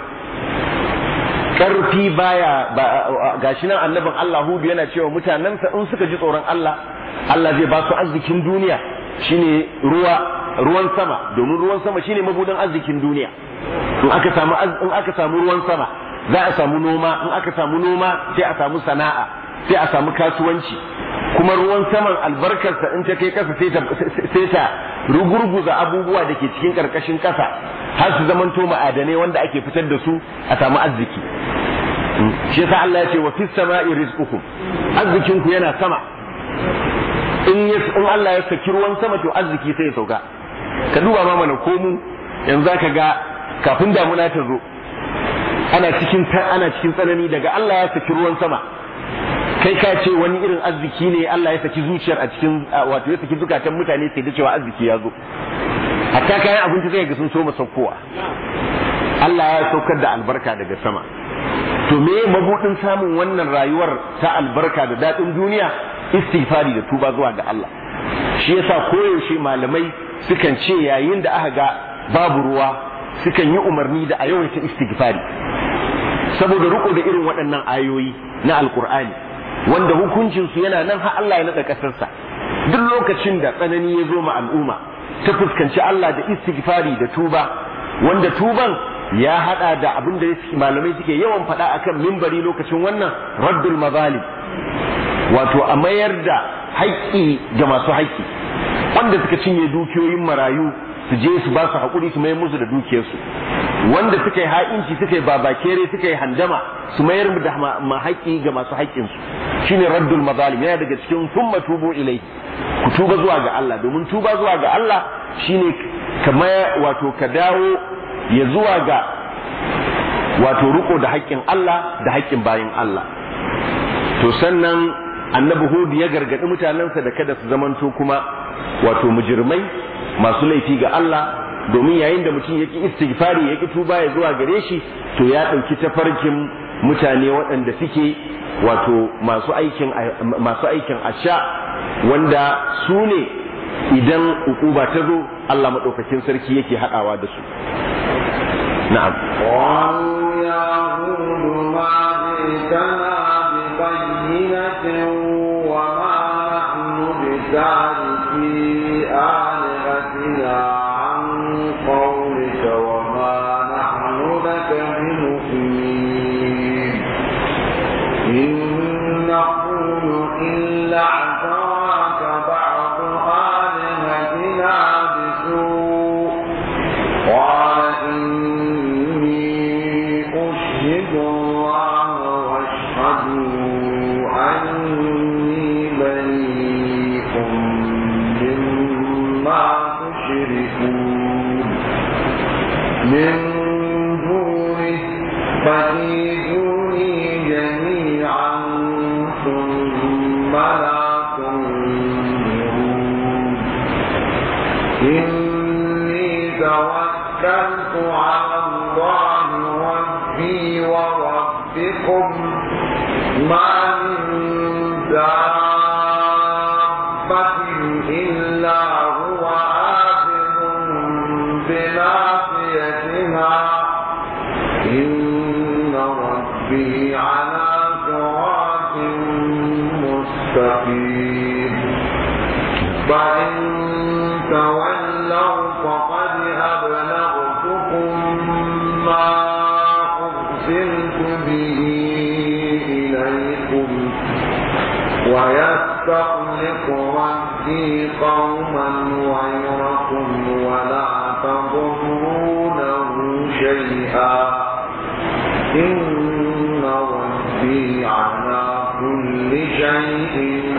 karfi baya gashi nan annabin Allah Hudu yana cewa mutanensa in suka ji tsoron Allah Allah zai ba su arzikin duniya shine ruwa ruwan sama domin ruwan sama shine mabudin arzikin duniya in aka samu in aka samu ruwan sama za a samu noma in aka samu noma sai a samu sana'a sai a samu kasuwanci kuma ruwan saman albarkarsa in ta kai kasa sai ta rugurguza abubuwa da ke cikin karkashin kasa har su zamanto ma'adanai wanda ake fitar da su a samu arziki shi yasa Allah ya ce wa fis sama'i rizqukum arzikin ku yana sama in in Allah ya saki ruwan sama to arziki sai ya sauka ka duba ma mana komu yanzu zaka ga kafin damuna ta zo ana cikin ana cikin tsanani daga Allah ya saki ruwan sama kai ka ce wani irin arziki ne Allah ya saki zuciyar a cikin wato ya saki zukatan mutane sai da cewa arziki ya zo hatta kayan abinci zai ga sun so saukowa Allah ya saukar da albarka daga sama to me mabudin samun wannan rayuwar ta albarka da daɗin duniya istighfari da tuba zuwa ga Allah shi yasa koyaushe malamai sukan ce yayin da aka ga babu ruwa sukan yi umarni da a yawaita istighfari saboda riko da irin waɗannan ayoyi na alkur'ani wanda hukuncinsu yana nan har Allah ya naɗa ƙasarsa duk lokacin da tsanani ya zo ma al'umma ta fuskanci Allah da istighfari da tuba wanda tuban ya hada da abin da malamai suke yawan faɗa akan mimbari lokacin wannan raddul mazalim wato a mayar da haƙƙi ga masu haƙƙi wanda suka cinye dukiyoyin marayu su je su ba su haƙuri su mayar musu da dukiyarsu wanda suka yi ha'inci suka yi babakere suka yi handama su mayar da haƙƙi ga masu haƙƙinsu shine raddul mazalim yana daga cikin thumma tubu ilai ku tuba zuwa ga Allah domin tuba zuwa ga Allah shine kamar wato ka dawo ya zuwa ga wato riko da haƙƙin Allah da haƙƙin bayin Allah to sannan annabi Hud ya gargaɗi mutanensa da kada su zamanto kuma wato mujirmai masu laifi ga Allah domin yayin da mutum ya ki istighfari ya ki tuba ya zuwa gare shi to ya ɗauki tafarkin mutane waɗanda suke wato masu aikin masu aikin asha wanda su ne idan ukuba ta zo Allah maɗaukakin sarki yake haɗawa da su na'am قالوا يا هود ما جئتنا ببينة وما نحن بتاركي آلهتنا عن قولك وما نحن لك بمؤمنين إن نقول إلا اعتراك بعض آلهتنا بسوء قال إني أشهد الله واشهدوا أني بريء مما تشركون من دونه فكيدوني جميعا ثم لا تنظرون إني توكلت على الله ربي وربكم حفيظ فإن تولوا فقد أبلغتكم ما أرسلت به إليكم ويستخلق ربي قوما غيركم ولا تضرونه شيئا إن ربي على كل شيء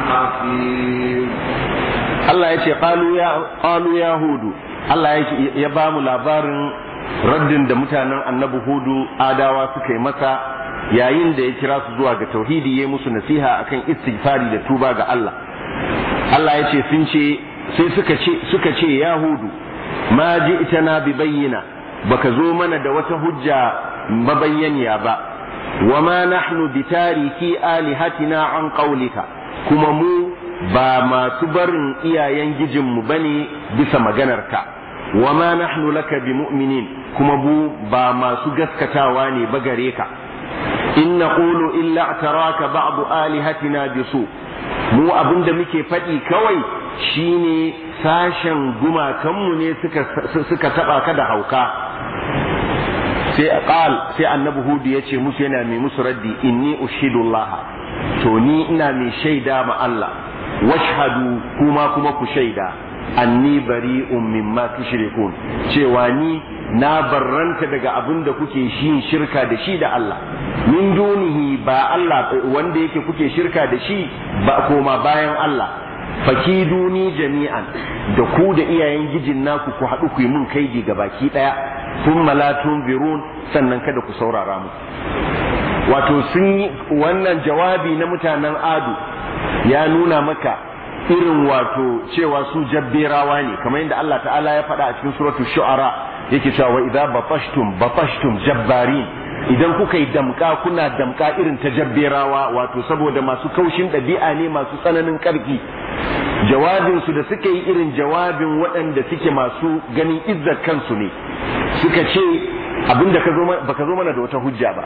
حفيظ Allah ya ce qalu ya qalu ya hudu Allah ya ba mu labarin raddin da mutanen annabi hudu adawa suka yi masa yayin da ya kira su zuwa ga tauhidi ya musu nasiha akan istighfari da tuba ga Allah Allah ya ce sun ce sai suka ce suka ce ya hudu ma ji'tana bi bayyina baka zo mana da wata hujja mabayyaniya ba wa ma nahnu bi tariki alihatina an qawlika kuma mu ba masu barin iyayen gijinmu bane bisa maganarka wa ma nahnu laka bi mu'minin kuma mu ba masu gaskatawa ne ba gare ka in naqulu illa taraka ba'd alihatina bisu mu abinda muke faɗi kawai shine sashen gumakanmu ne suka suka taba ka da hauka sai qal sai annabi hudu ya ce musu yana mai musu raddi inni ushidullah to ni ina mai shaida ma Allah washhadu kuma kuma ku shaida anni bari'un mimma tushrikun cewa ni na barranta daga abin da kuke yin shirka da shi da Allah min dunihi ba Allah wanda yake kuke shirka da shi ba koma bayan Allah fakiduni jami'an da ku da iyayen gijin naku ku haɗu ku yi mun kaidi ga baki ɗaya kun malatun birun sannan kada ku saurara mu wato sun yi wannan jawabi na mutanen adu ya nuna maka irin wato cewa su jabberawa ne kamar yadda Allah ta'ala ya faɗa a cikin suratul shu'ara yake cewa wa idza batashtum batashtum jabbarin idan kuka yi damka kuna damka irin ta jabberawa wato saboda masu kaushin ɗabi'a ne masu tsananin ƙarfi jawabin su da suka yi irin jawabin waɗanda suke masu ganin izzar kansu ne suka ce abinda ka zo baka zo mana da wata hujja ba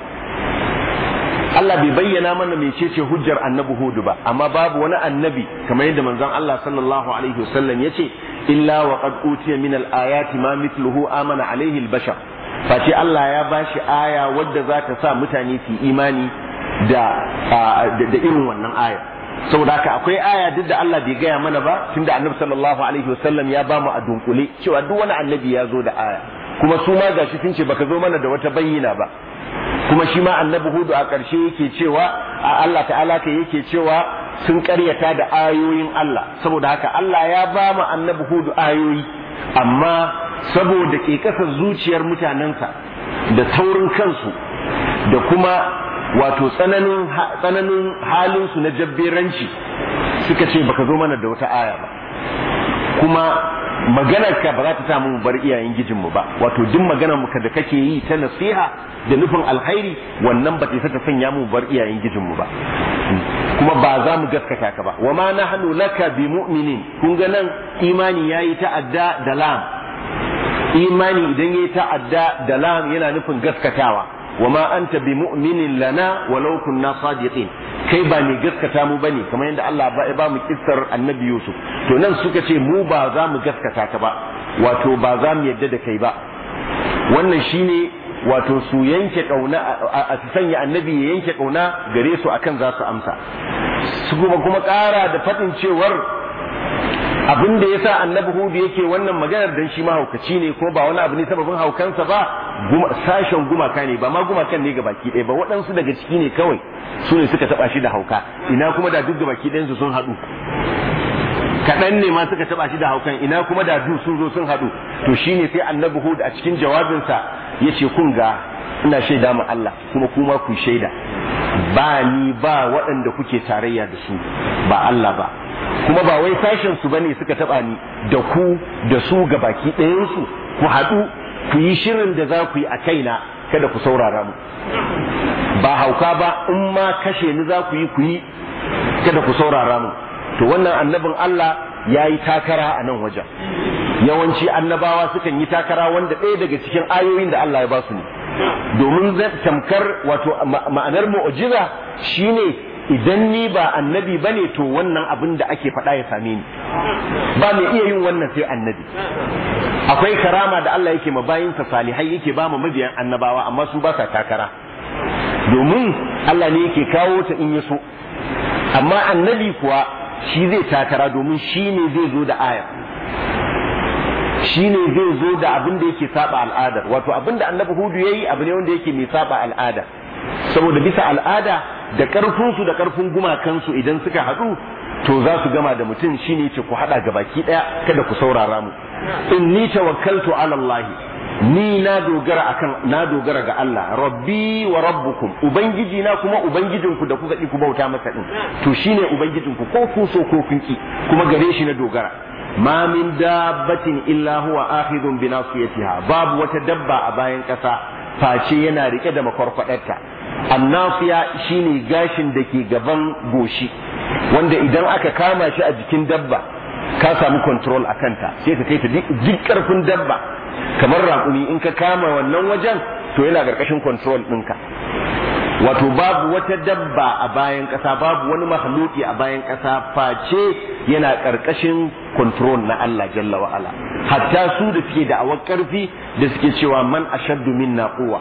Allah bai bayyana mana mecece hujjar annabi Hudu ba amma babu wani annabi kamar yadda manzon Allah sallallahu alaihi wasallam yace illa wa qad utiya min al-ayati ma mithluhu amana alaihi al-bashar face Allah ya bashi aya wadda za ta sa mutane su imani da da irin wannan aya saboda haka akwai aya duk da Allah bai gaya mana ba tunda annabi sallallahu alaihi wasallam ya bamu a dunkule cewa duk wani annabi ya zo da aya kuma su ma gashi sun ce baka zo mana da wata bayyana ba kuma shi ma annabi hudu a ƙarshe yake cewa a Allah ta'ala ka yake cewa sun ƙaryata da ayoyin Allah saboda haka Allah ya ba mu annabi hudu ayoyi amma saboda ke kasar zuciyar mutanensa da taurin kansu da kuma wato tsananin tsananin halinsu na jabberanci suka ce baka zo mana da wata aya ba kuma maganarka ba za ta samu mu bar iyayen gijinmu ba wato duk maganar mu da kake yi ta nasiha da nufin alkhairi wannan ba ta ta sanya mu bar iyayen gijinmu ba kuma ba za mu gaskata ka ba wa ma nahnu laka bi mu'minin kun ga nan imani yayi ta'adda da lam imani idan yayi ta'adda da lam yana nufin gaskatawa wa ma anta bi mu'minin lana walau kunna sadiqin kai ba ne gaskata mu bane kamar yadda Allah ba ba mu kissar annabi Yusuf to nan suka ce mu ba za mu gaskata ka ba wato ba za mu yadda da kai ba wannan shine wato su yanke kauna a su sanya annabi ya yanke kauna gare su akan za su amsa su kuma kuma ƙara da faɗin cewar abin da yasa annabi hudu yake wannan maganar dan shi mahaukaci ne ko ba wani abu ne sababin haukansa ba sashen gumaka ne ba ma gumakan ne baki ɗaya ba waɗansu daga ciki ne kawai su ne suka taɓa shi da hauka ina kuma da duk baki ɗayansu sun haɗu kaɗan ne ma suka taɓa shi da haukan ina kuma da duk sun zo sun haɗu to shine sai annabi hud a cikin jawabinsa ya ce kun ga ina shaida ma Allah kuma kuma ku shaida ba ni ba waɗanda kuke tarayya da su ba Allah ba kuma ba wai sashen su bane suka taba ni da ku da su ga baki ɗayan su ku haɗu ku yi shirin da za ku yi a kaina kada ku saurara mu ba hauka ba in ma kashe ni za ku yi ku yi kada ku saurara mu to wannan annabin Allah ya yi takara a nan wajen yawanci annabawa sukan yi takara wanda ɗaya daga cikin ayoyin da Allah ya ba su ne domin tamkar wato ma'anar mu'jiza shine idan ni ba annabi bane to wannan abin da ake faɗa ya same ni ba mai iya yin wannan sai annabi akwai karama da Allah yake ma bayinsa salihai yake ba mu mabiyan annabawa amma su ba sa takara domin Allah ne yake kawo ta in ya so amma annabi kuwa shi zai takara domin shi ne zai zo da aya shi ne zai zo da abin da yake saba al'adar wato abin da annabi hudu ya yi abu ne wanda yake mai saba al'ada saboda bisa al'ada da ƙarfinsu da ƙarfin gumakansu idan suka haɗu to za su gama da mutum shine ce ku haɗa ga baki ɗaya kada ku saurara mu in ni tawakkaltu ala Allah ni na dogara akan na dogara ga Allah rabbi wa rabbukum ubangiji na kuma ubangijinku da kuka ki ku bauta masa din to shine ubangijinku ko ku so ko kun ki kuma gare shi na dogara ma min dabbatin illa huwa akhidun bi nasiyatiha babu wata dabba a bayan kasa face yana rike da makwarkwadarta annafiya shine gashin da ke gaban goshi wanda idan aka kama shi a jikin dabba ka samu control a kanta sai ka kai ta duk karfin dabba kamar raƙumi in ka kama wannan wajen to yana ƙarƙashin control ɗinka wato babu wata dabba a bayan ƙasa babu wani mahaluki a bayan ƙasa face yana ƙarƙashin control na Allah jalla wa ala hatta su da suke da awar ƙarfi da suke cewa man ashaddu minna quwwa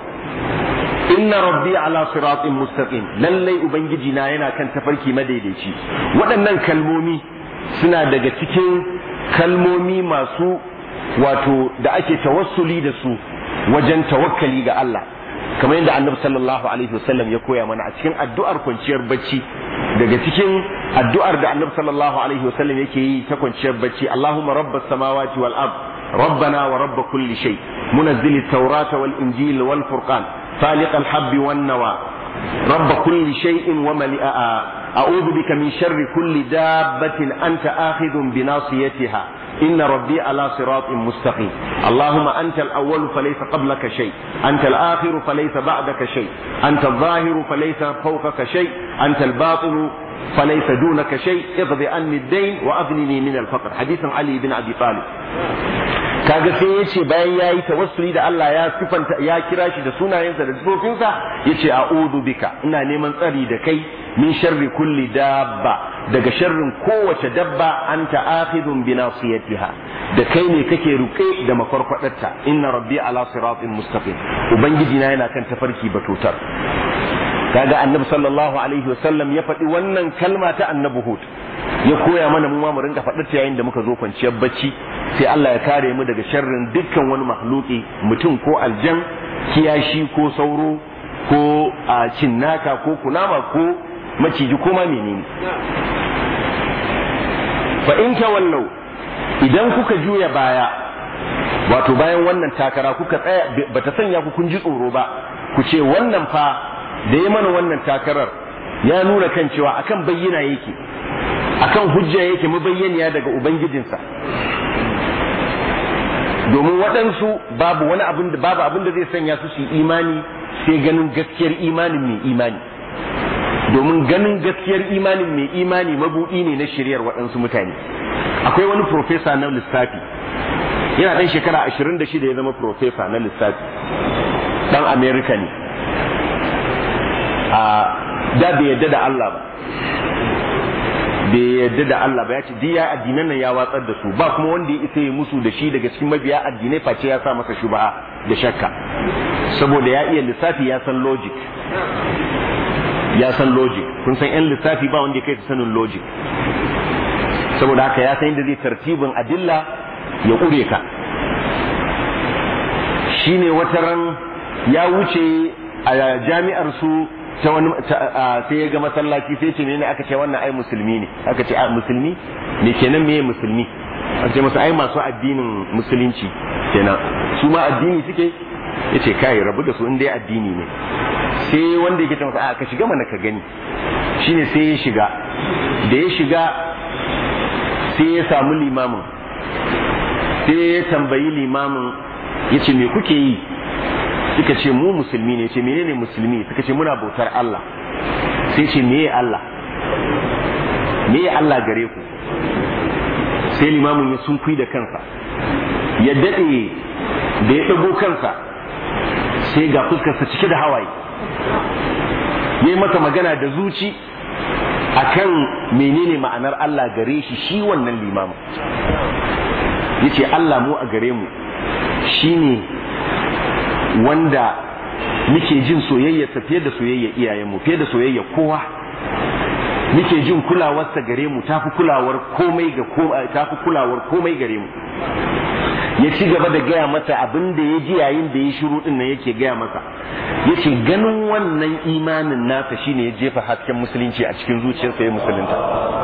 inna rabbi ala siratin mustaqim lallai ubangiji na yana kan tafarki madaidaici waɗannan kalmomi suna daga cikin kalmomi masu wato da ake tawassuli da su wajen tawakkali ga Allah kamar yadda annabi sallallahu alaihi wasallam ya koya mana a cikin addu'ar kwanciyar bacci daga cikin addu'ar da annabi sallallahu alaihi wasallam yake yi ta kwanciyar bacci Allahumma rabbas samawati wal ard ربنا ورب كل شيء منزل التوراة والإنجيل والفرقان فالق الحب والنوى رب كل شيء وملئ أعوذ بك من شر كل دابة أنت آخذ بناصيتها إن ربي على صراط مستقيم اللهم أنت الأول فليس قبلك شيء أنت الآخر فليس بعدك شيء أنت الظاهر فليس فوقك شيء أنت الباطن فليس دونك شيء اقض عني الدين وأغنني من الفقر حديث علي بن أبي طالب kaga sai ya ce bayan ya yi tawassuli da Allah ya sifanta ya kira shi da sunayensa da sifofinsa ya ce a'udhu bika ina neman tsari da kai min sharri kulli dabba daga sharrin kowace dabba anta akhidun bi nasiyatiha da kai ne kake ruke da makwarkwadarta inna rabbi ala siratin mustaqim ubangiji na yana kan tafarki batutar kaga annabi sallallahu alaihi wasallam ya faɗi wannan kalma ta annabi hud ya koya mana mu ma mu rinka faɗar ta yayin da muka zo kwanciyar bacci sai Allah ya kare mu daga sharrin dukkan wani mahluki mutum ko aljan kiyashi ko sauro ko a cinnaka ko kunama ko maciji ko ma menene fa in tawallau idan kuka juya baya wato bayan wannan takara kuka tsaya bata sanya ku kun ji tsoro ba ku ce wannan fa da ya mana wannan takarar ya nuna kan cewa akan bayyana yake akan hujja yake mabayyaniya daga ubangijinsa domin waɗansu babu wani abin da babu abin da zai sanya su su imani sai ganin gaskiyar imanin mai imani domin ganin gaskiyar imanin mai imani mabuɗi ne na shiryar waɗansu mutane akwai wani profesa na lissafi yana ɗan shekara ashirin da shida ya zama profesa na lissafi ɗan amerika ne a da bai yadda da Allah ba bai yadda da Allah ba ya ce diya addinan nan ya watsar da su ba kuma wanda ya isa ya musu da shi daga cikin mabiya addinai face ya sa masa shubaha da shakka saboda ya iya lissafi ya san logic ya san logic kun san yan lissafi ba wanda ya kai sanin logic saboda haka ya san yadda zai tartibin adilla ya ƙure ka shine wata ran ya wuce a jami'ar su ta wani sai ya ga masallaci sai ce ne aka ce wannan ai musulmi ne aka ce a musulmi ne kenan meye musulmi aka ce masa ai masu addinin musulunci kenan su ma addini suke ya ce kai rabu da su in dai addini ne sai wanda yake ce masa a ka shiga mana ka gani shine sai ya shiga da ya shiga sai ya samu limamin sai ya tambayi limamin ya ce me kuke yi suka ce mu musulmi ne ce menene musulmi suka ce muna bautar Allah sai ce meye Allah meye Allah gare ku sai limamin ya sunkui da kansa ya daɗe da ya ɗago kansa sai ga fuskarsa cike da hawaye ya yi mata magana da zuci akan menene ma'anar Allah gare shi shi wannan limamin yace Allah mu a gare mu shine wanda muke jin soyayyarsa fiye da soyayyar iyayenmu fiye da soyayyar kowa muke jin kulawarsa gare mu tafi kulawar komai ga tafi kulawar komai gare mu ya ci gaba da gaya masa abin da ya ji yayin da ya shiru din nan yake gaya masa ya ce ganin wannan imanin nasa shine ya jefa hasken musulunci a cikin zuciyarsa ya musulunta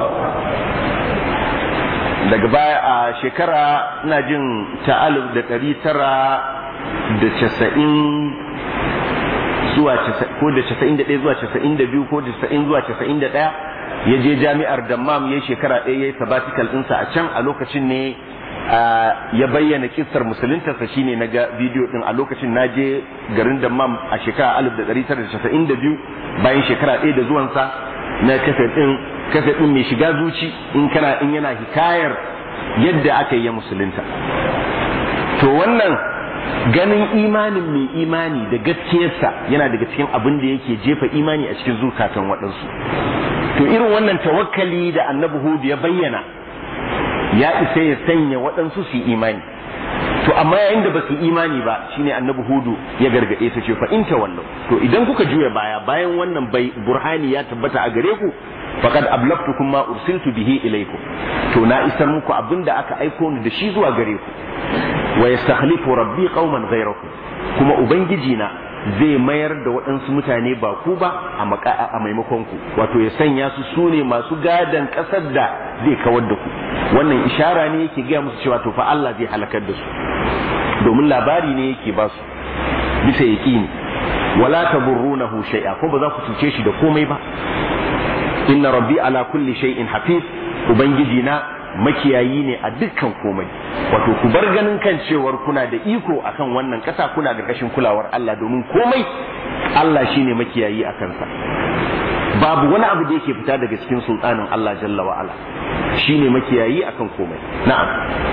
daga baya a shekara ina jin ta alif da ɗari tara da casa'in zuwa ko da casa'in da ɗaya zuwa casa'in da biyu ko da casa'in zuwa casa'in da ɗaya ya je jami'ar dammam ya shekara ɗaya ya yi sabatikal ɗinsa a can a lokacin ne ya bayyana kissar musuluntarsa shine na ga bidiyo ɗin a lokacin na je garin dammam a shekara alif da ɗari tara da casa'in da biyu bayan shekara ɗaya da zuwansa na kafe ɗin kafe ɗin mai shiga zuci in kana in yana hikayar yadda aka yi ya musulunta to wannan ganin imanin mai imani da gaskiyarsa yana daga cikin abin da yake jefa imani a cikin zukatan waɗansu to irin wannan tawakkali da annabi hudu ya bayyana ya isa ya sanya waɗansu su yi imani to amma yayin da ba su imani ba shine annabi hudu ya gargaɗe ta ce fa in tawallu to idan kuka juya baya bayan wannan bai burhani ya tabbata a gare ku faqad ablaqtukum ma ursiltu bihi ilaykum to na isar muku abinda aka aiko ni da shi zuwa gare ku wa yastakhlifu rabbi qauman ghayrakum kuma ubangiji na zai mayar da waɗansu mutane ba ku ba a maimakon ku wato ya sanya su sune masu gadan ƙasar da zai kawar da ku wannan ishara ne yake gaya musu cewa to fa Allah zai halakar da su domin labari ne yake ba su bisa yaqini wala taburrunahu shay'a ko ba za ku cuce shi da komai ba inna rabbi ala kulli shay'in hafiz ubangiji na makiyayi ne a dukkan komai wato ku bar ganin kan cewar kuna da iko akan wannan kasa kuna da kashin kulawar Allah domin komai Allah shine makiyayi a kansa babu wani abu da yake fita daga cikin sultanin Allah jalla wa ala shine makiyayi akan komai na'am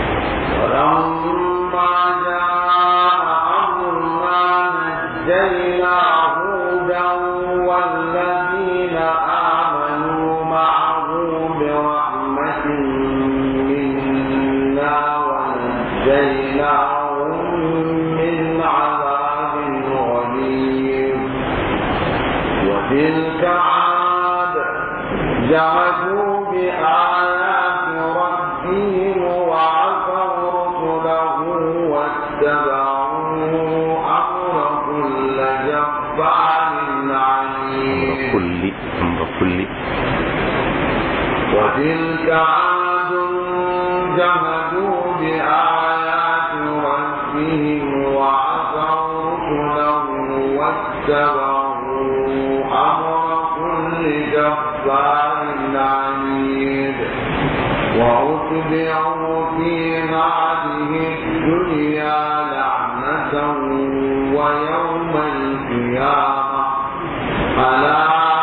ولما جاء أمرنا نجينا هودا والذين آمنوا معه برحمة منا ونجيناهم من عذاب غليظ وتلك عاد جعلوا بآيات ربهم وعصوا رسله واتبعوا أمر كل جبار عنيد كل امر كل وتلك عاد جهدوا بآيات ربهم وعصوا رسله واتبعوا أمر كل جبار عنيد وأتبعوا في هذه الدنيا لعنة ويوم القيامة ألا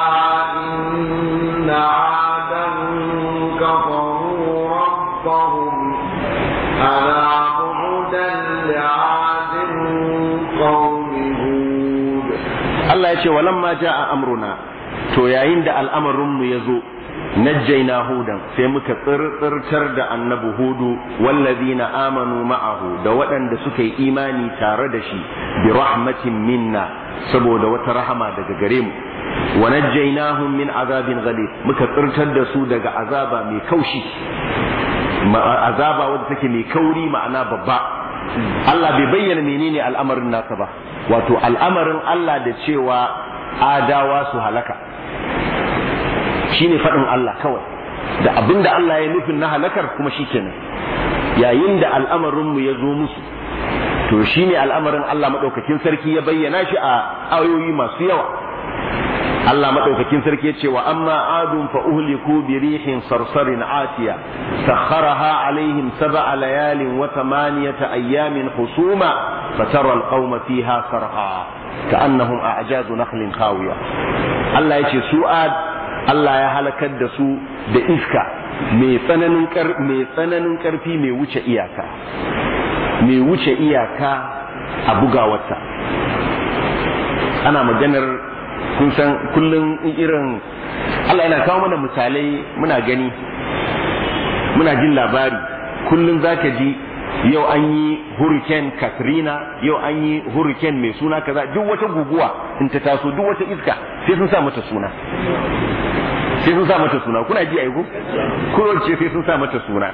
إن عادا كفروا ربهم ألا بعدا لعاد قوم هود Allah ya ce walamma ja'a amruna to yayin da al'amarinmu ya zo najjaina hudan sai muka tsirtsirtar da annabi hudu wallazina amanu ma'ahu da waɗanda suka yi imani tare da shi bi rahmatin minna saboda wata rahama daga gare mu wa najjainahum min azabin ghalib muka tsirtar da su daga azaba mai kaushi azaba wadda take mai kauri ma'ana babba Allah bai bayyana menene al'amarin nasa ba wato al'amarin Allah da cewa adawa su halaka shine faɗin Allah kawai da abinda Allah ya nufin na halakar kuma shikenan yayin da al'amarinmu ya zo musu to shine al'amarin Allah maɗaukakin sarki ya bayyana shi a ayoyi masu yawa Allah maɗaukakin sarki ya ce wa amma adun fa uhliku bi rihin sarsarin atiya sakharaha alaihim sab'a layalin wa thamaniyata ayyamin husuma fatara alqauma fiha sarha ka'annahum a'jadu nakhlin khawiya Allah ya ce su ad Allah ya halakar da su da iska mai tsananin mai tsananin karfi mai wuce iyaka mai wuce iyaka a bugawarta ana maganar kun san kullum irin Allah yana kawo mana misalai muna gani muna jin labari kullum zaka ji yau an yi hurricane Katrina yau an yi hurricane mai suna kaza duk wata guguwa in ta taso duk wata iska sai sun sa mata suna sai sun sa mata suna kuna ji aiko kowace sai sun sa mata suna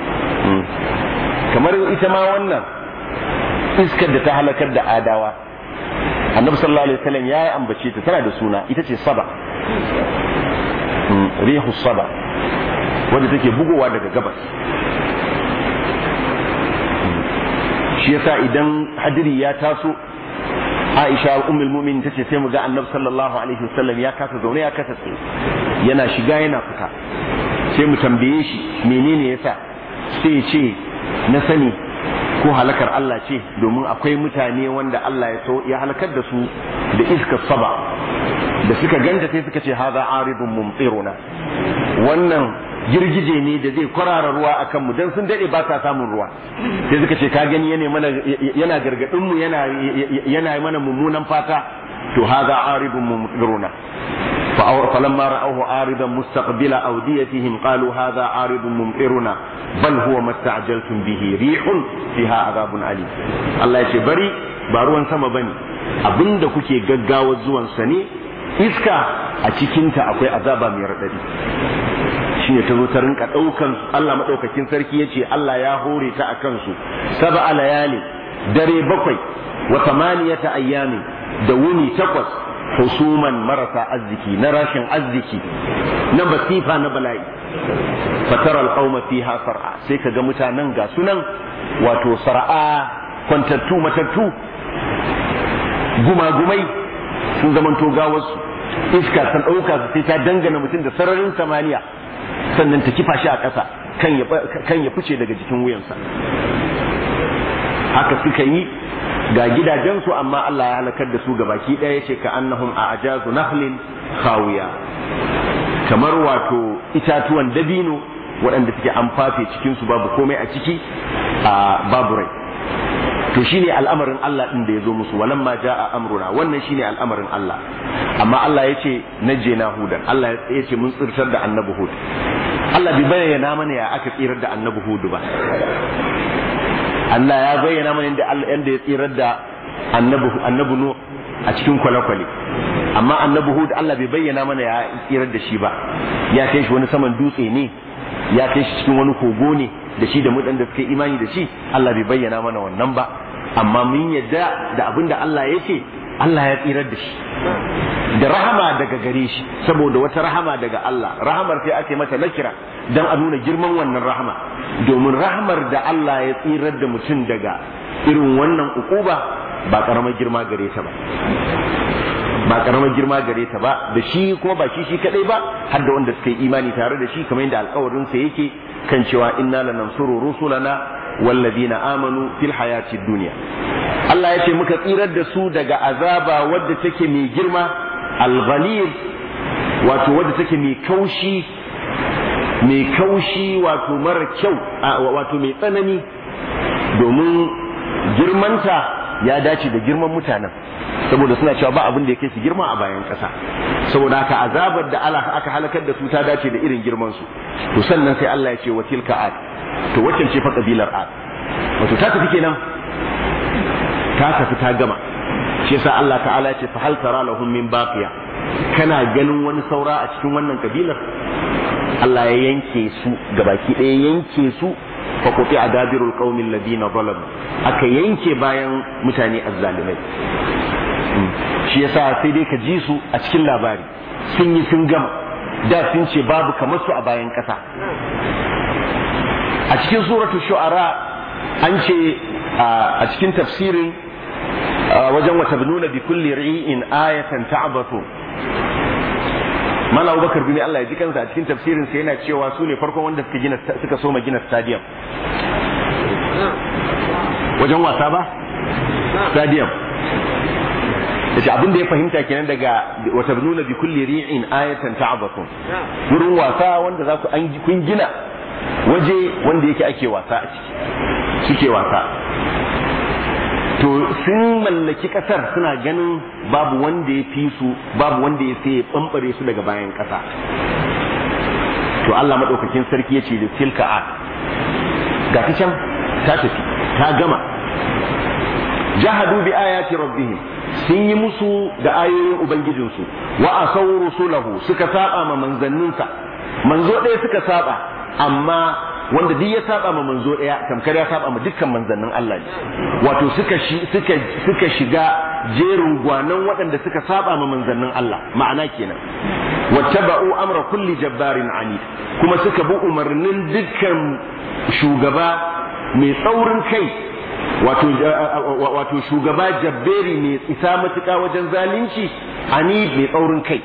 kamar ita ma wannan iskar da ta halakar da adawa annabi sallallahu alaihi wasallam ya ambace ta tana da suna ita ce saba rihu saba wadda take bugowa daga gabas shi yasa idan hadiri ya taso Aisha ummul mu'minin tace sai mu ga Annabi sallallahu alaihi wasallam ya kasa zaune ya kasa tsaye yana shiga yana fita sai mu tambaye shi menene yasa sai ce na sani ko halakar Allah ce domin akwai mutane wanda Allah ya so ya halakar da su da iskar saba da suka ganta sai suka ce hadha aridun mumtiruna wannan girgije ne da zai kwarara ruwa a kanmu don sun daɗe ba sa samun ruwa sai suka ce ka gani yana mana yana gargaɗin mu yana yana mana mummunan fata to haza aridun mumtiruna فلما رأوه عارضا مستقبل أوديتهم قالوا هذا عارض ممطرنا بل هو ما استعجلتم به ريح فيها عذاب أليم الله يشي بري باروان سما بني abinda kuke gaggawa zuwansa ne iska a cikinta akwai azaba mai raɗaɗi shi ne ta zo ta rinka ɗaukan Allah maɗaukakin sarki ya ce Allah ya hore ta a kansu saba layali dare bakwai wa tamaniyata ayyami da wuni takwas husuman marasa arziki na rashin arziki na basifa na bala'i fatar alƙauma fiha sar'a sai ka ga mutanen ga sunan wato sar'a kwantattu matattu gumagumai sun zamanto gawarsu iska san ɗauka su sai ta dangana mutum da sararin samaniya sannan ta kifa shi a ƙasa kan ya fice daga jikin wuyansa haka suka yi ga gidajensu amma Allah ya halakar da su ga baki ɗaya ce ka annahum a ajazu nahlin khawiya kamar wato itatuwan dabino waɗanda suke an fafe cikinsu babu komai a ciki a babu rai to shine al'amarin Allah din da ya zo musu walamma jaa amruna wannan shine al'amarin Allah amma Allah ya ce najjena hudan Allah ya ce mun tsirtar da annabi hud Allah bai bayyana mana ya aka tsirar da annabi hud ba Allah ya bayyana mana inda Allah yanda ya tsirar da annabi annabi nu a cikin kwale-kwale amma annabi hud Allah bai bayyana mana ya tsirar da shi ba ya kai shi wani saman dutse ne ya kai shi cikin wani kogo ne da shi da mudan da suka yi imani da shi Allah bai bayyana mana wannan ba amma mun yadda da abin da Allah ya ce Allah ya tsirar da shi da rahama daga gare shi saboda wata rahama daga Allah rahamar sai ake mata nakira dan a nuna girman wannan rahama domin rahamar da Allah ya tsirar da mutum daga irin wannan ukuba ba karamar girma gare ta ba ba karamar girma gare ta ba da shi kuma ba shi shi kadai ba har da wanda suka yi imani tare da shi kamar yadda alkawarin sa yake kan cewa inna lanansuru rusulana walladina amanu fil hayati dunya Allah ya ce muka tsirar da su daga azaba wadda take mai girma al-ghalib wato wadda take mai kaushi mai kaushi wato mara kyau wato mai tsanani domin girmanta ya dace da girman mutanen saboda suna cewa ba abin da ya kai su girma a bayan ƙasa saboda haka azabar da Allah aka halakar da su ta dace da irin girman su to sannan sai Allah ya ce wa tilka ad to waccan ce fa kabilar ad wato ta tafi kenan ta tafi ta gama shi yasa Allah ta'ala ya ce fa hal tara lahum min baqiya kana ganin wani saura a cikin wannan kabilar Allah ya yanke su gabaki ɗaya yanke su fa quti adabirul qaumil ladina zalamu aka yanke bayan mutane azzalimai shi yasa sai dai ka ji su a cikin labari sun yi sun gama da sun ce babu kamar su a bayan ƙasa a cikin suratul shu'ara an ce a cikin tafsirin wajen wata nuna bi kulli ri'in ayatan ta'batu Mala Abubakar bin Allah ya ji kansa a cikin tafsirin sa yana cewa su ne farkon wanda suka gina suka soma gina stadium wajen wasa ba stadium yace abin da ya fahimta kenan daga wata nuna bi kulli ri'in ayatan ta'batun wurin wasa wanda za ku an kun gina waje wanda yake ake wasa a ciki suke wasa to sun mallaki kasar suna ganin babu wanda ya fi su babu wanda ya sai ya bambare su daga bayan kasa to Allah madaukakin sarki ya ce da tilka a ga ta can ta tafi ta gama jahadu bi ayati rabbihim sun yi musu da ayoyin ubangijinsu wa asaw rusulahu suka saba ma manzanninsa manzo ɗaya suka saba amma wanda duk ya saba ma manzo ɗaya tamkar ya saba ma dukkan manzannin Allah ne wato suka suka suka shiga jerin gwanan waɗanda suka saba ma manzannin Allah ma'ana kenan wattaba'u amra kulli jabbarin anid kuma suka bi umarnin dukkan shugaba mai tsaurin kai wato wato shugaba jabberi mai isa matuƙa wajen zalunci anid mai tsaurin kai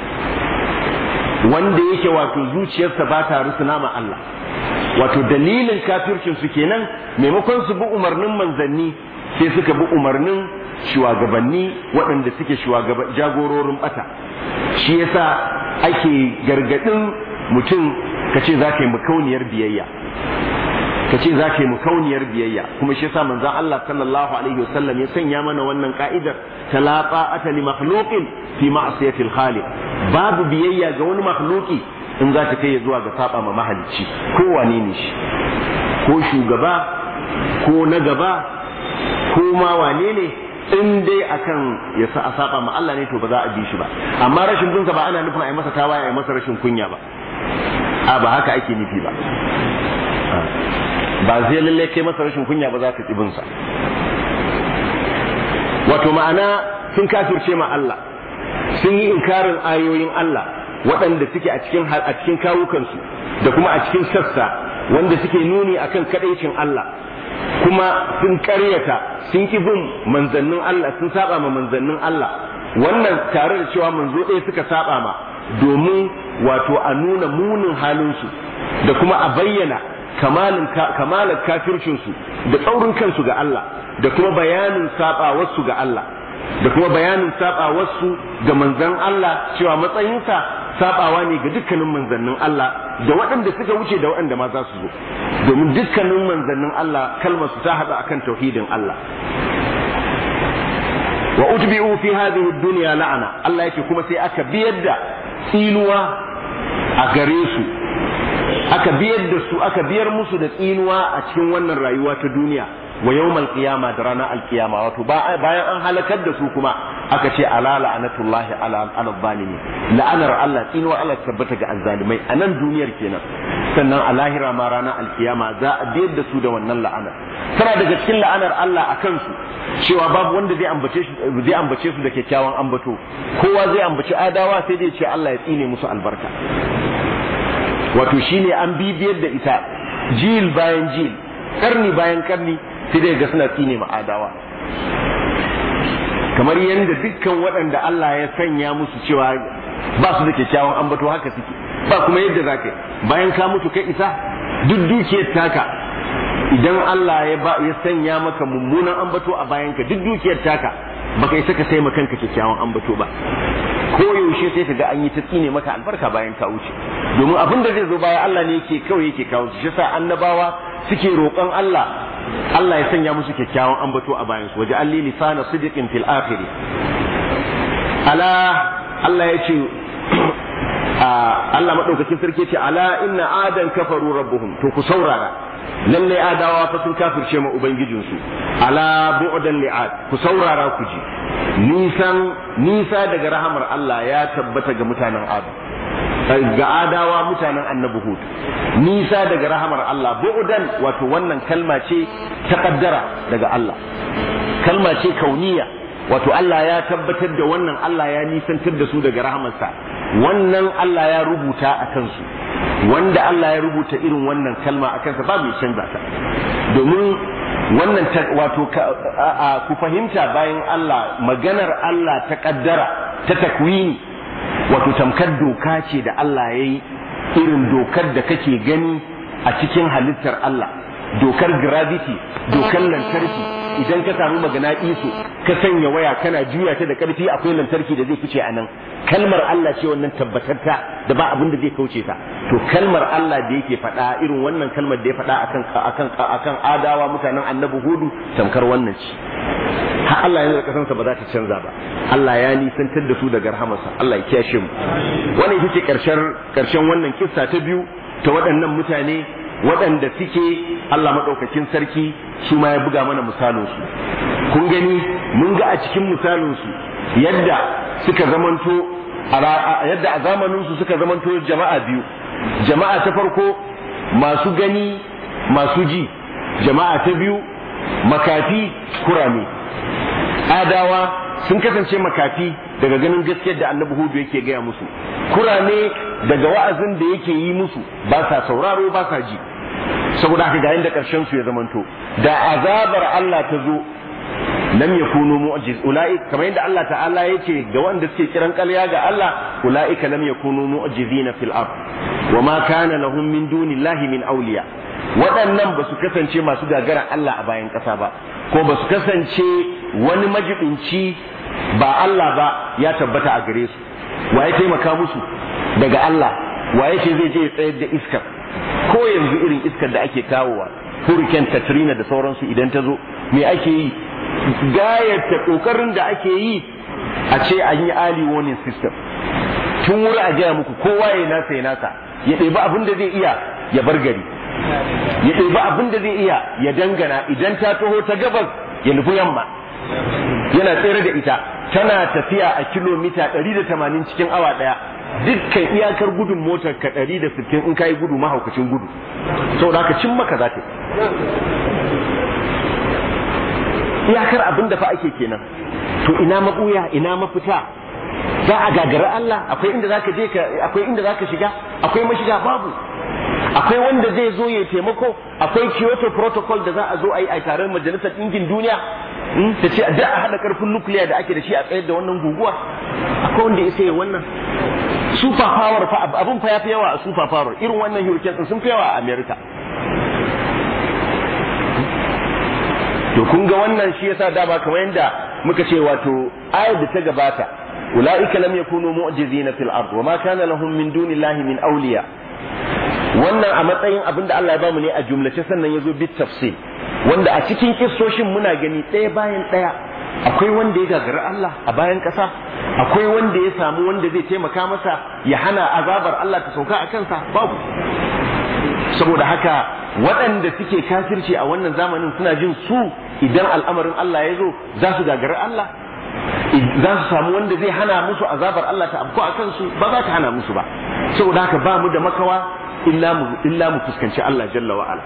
wanda yake wato zuciyarsa ba ta rusuna ma Allah wato dalilin kafircin su kenan maimakon su bi umarnin manzanni sai suka bi umarnin shugabanni waɗanda suke jagororin bata shi yasa ake gargadin mutum ka ce za ka yi makauniyar biyayya ka ce za ka yi makauniyar biyayya kuma shi yasa manzon Allah sallallahu alaihi wasallam ya sanya mana wannan ka'idar ta la ta'ata li makhluqin fi ma'siyatil khaliq babu biyayya ga wani makhluki in za ta kai zuwa ga saba ma mahalicci ko wane ne shi ko shugaba ko na gaba ko ma wane ne in dai akan ya sa a saba ma Allah ne to ba za a bi shi ba amma rashin binsa ba ana nufin a yi masa tawaye a yi masa rashin kunya ba a ba haka ake nufi ba ba zai lalle kai masa rashin kunya ba za ka ƙi binsa wato ma'ana sun kafirce ma Allah sun yi inkarin ayoyin Allah waɗanda suke a cikin a cikin kawukansu da kuma a cikin sassa wanda suke nuni akan kadaicin Allah kuma sun karyata sun ki bin manzannin Allah sun saba ma manzannin Allah wannan tare da cewa manzo ɗaya suka saba ma domin wato a nuna munin halinsu da kuma a bayyana kamalin kamalar kafircinsu da tsaurin kansu ga Allah da kuma bayanin sabawarsu ga Allah da kuma bayanin sabawarsu ga manzan Allah cewa matsayinsa sabawa ne ga dukkanin manzannin Allah da waɗanda suka wuce da waɗanda ma za su zo domin dukkanin manzannin Allah kalmar su ta haɗa akan tauhidin Allah wa utbi'u fi hadhihi dunya la'ana Allah yake kuma sai aka biyar da tsinuwa a gare su aka biyar da su aka biyar musu da tsinuwa a cikin wannan rayuwa ta duniya wa yawmal qiyama da ranar alkiyama wato bayan an halakar da su kuma aka ce ala la'anatullahi ala ala zalimi la'anar Allah tsinuwa Allah tabbata ga azzalimai a nan duniyar kenan sannan a lahira ma ranar alkiyama za a biyar da su da wannan la'anar tana daga cikin la'anar Allah a kansu cewa babu wanda zai ambace su zai ambace su da kyakkyawan ambato kowa zai ambaci adawa sai dai ce Allah ya tsine musu albarka wato shine an bibiyar da ita jil bayan jil karni bayan karni sai dai ga suna tsine ma adawa kamar yadda dukkan waɗanda Allah ya sanya musu cewa ba su da kyakkyawan ambato haka suke ba kuma yadda za ka bayan ka mutu kai isa duk dukiyar taka idan Allah ya ba ya sanya maka mummunan ambato a bayan ka duk dukiyar taka baka isa ka sai ma kanka kyakkyawan ambato ba ko yaushe sai ka ga an yi ta tsine maka albarka bayan ka wuce domin abin da zai zo bayan Allah ne yake kawai yake kawo shi yasa annabawa suke roƙon Allah Allah ya sanya musu kyakkyawan ambato a bayan su waje alli lisana sidiqin fil akhir ala Allah ya ce Allah madaukakin sarki ce ala inna adan kafaru rabbuhum to ku saurara lallai adawa fa sun kafirce ma ubangijinsu ala bu'dan li'ad ku saurara ku ji nisan nisa daga rahamar Allah ya tabbata ga mutanen adu ga adawa mutanen annabi hud nisa daga rahamar Allah bu'dan wato wannan kalma ce ta kaddara daga Allah kalma ce kauniya wato Allah ya tabbatar da wannan Allah ya nisantar da su daga rahamarsa wannan Allah ya rubuta a kansu wanda Allah ya rubuta irin wannan kalma a kansa ba mai canza ta domin wannan wato ku fahimta bayan Allah maganar Allah ta kaddara ta takwini wato tamkar doka ce da Allah ya yi irin dokar da kake gani a cikin halittar Allah dokar gravity dokar lantarki idan ka samu magana iso ka sanya waya kana juya ta da karfi akwai lantarki da zai fice a nan kalmar Allah ce wannan tabbatarta da ba abin da zai kauce ta to kalmar Allah da yake faɗa irin wannan kalmar da ya faɗa akan akan akan adawa mutanen annabi hudu tamkar wannan ce har Allah ya nuna kasansa ba za ta canza ba Allah ya nisantar da su daga rahamarsa Allah ya kiyashe mu wannan ita ce karshen karshen wannan kissa ta biyu ta waɗannan mutane waɗanda suke Allah maɗaukakin sarki su ma ya buga mana misalinsu kun gani mun ga a cikin misalinsu yadda suka zamanto yadda a zamaninsu suka zamanto jama'a biyu jama'a ta farko masu gani masu ji jama'a ta biyu makafi kurame adawa sun kasance makafi daga ganin gaskiyar da annabi hudu yake gaya musu kurame daga wa'azin da yake yi musu ba sa sauraro ba sa ji saboda haka ga yanda karshen su ya zamanto da azabar Allah ta zo lam yakunu mu'jiz ulai kamar yadda Allah ta'ala yace ga wanda suke kiran ƙarya ga Allah ulaika lam yakunu mu'jizina fil ard wa ma kana lahum min dunillahi min awliya waɗannan ba su kasance masu gagara Allah a bayan ƙasa ba ko ba su kasance wani majibinci ba Allah ba ya tabbata a gare su waye taimaka musu daga Allah waye ce zai je ya tsayar da iskar ko yanzu irin iskar da ake kawowa hurricane Katrina da sauransu idan ta zo me ake yi gayata kokarin da ake yi a ce an yi early warning system tun wuri a gaya muku kowa ya nasa ya nasa ya ɗebi abin da zai iya ya bar gari ya ɗebi abin da zai iya ya dangana idan ta taho ta gabas ya nufi yamma yana tsere da ita tana tafiya a kilomita 180 cikin awa ɗaya dukkan iyakar gudun motar ka 160 in ka yi gudu mahaukacin gudu saboda haka cin maka za ta iyakar abin da fa ake kenan to ina mabuya ina mafita za a gagara Allah akwai inda zaka je ka akwai inda zaka shiga akwai mashiga babu akwai wanda zai zo ya taimako akwai Kyoto protocol da za a zo a yi a taron majalisar ɗinkin duniya ta ce da a haɗa ƙarfin nukiliya da ake da shi a tsayar da wannan guguwa akwai wanda ya sai wannan super power fa abun fa yafi yawa a super power irin wannan hurricane sun fi yawa a America to kun ga wannan shi yasa da ba kamar yanda muka ce wato ayar da ta gabata ulaika lam yakunu mu'jizina fil ard wa ma kana lahum min dunillahi min awliya wannan a matsayin abin da Allah ya bamu ne a jumlace sannan yazo bit tafsil wanda a cikin kissoshin muna gani ɗaya bayan ɗaya akwai wanda ya gagari Allah a bayan ƙasa akwai wanda ya samu wanda zai taimaka masa ya hana azabar Allah ta sauka a kansa babu saboda haka waɗanda suke kafirci a wannan zamanin suna jin su idan al'amarin Allah ya zo za su gagari Allah za su samu wanda zai hana musu azabar Allah ta afko a kansu ba za ta hana musu ba saboda haka ba mu da makawa illa mu illa mu fuskanci Allah jalla wa ala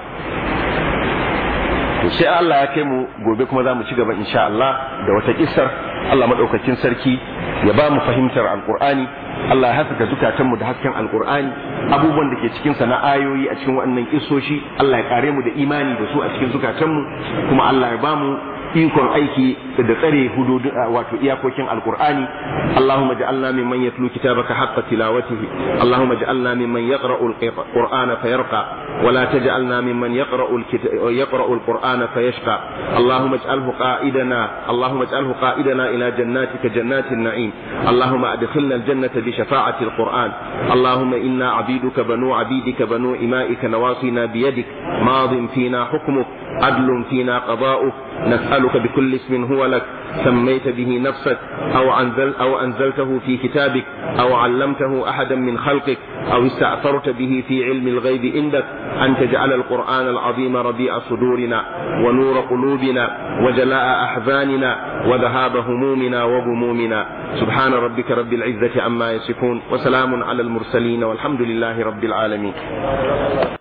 to sai Allah ya kai mu gobe kuma za mu ci gaba insha Allah da wata kissar Allah madaukakin sarki ya ba mu fahimtar alqur'ani Allah ya haskaka zukatanmu da hasken alqur'ani abubuwan da ke cikin sa na ayoyi a cikin waɗannan kissoshi Allah ya kare mu da imani da su a cikin zukatanmu kuma Allah ya ba mu ikon aiki da tsare hududun wato iyakokin alqur'ani Allahumma ja'alna mimman yatlu kitabaka haqqa tilawatihi Allahumma ja'alna mimman yaqra'u alqur'ana fayarqa wa la taj'alna mimman yaqra'u yaqra'u alqur'ana fayashqa Allahumma ij'alhu qa'idana Allahumma ij'alhu qa'idana ila jannatika jannatin na'im Allahumma adkhilna aljannata bi shafa'ati alqur'an Allahumma inna 'abiduka banu 'abidika banu ima'ika nawasina biyadik madin fina hukmuk عدل فينا قضاؤك نسألك بكل اسم هو لك سميت به نفسك أو, أنزل أو أنزلته في كتابك أو علمته أحدا من خلقك أو استأثرت به في علم الغيب عندك أن تجعل القرآن العظيم ربيع صدورنا ونور قلوبنا وجلاء أحزاننا وذهاب همومنا وغمومنا سبحان ربك رب العزة عما يصفون وسلام على المرسلين والحمد لله رب العالمين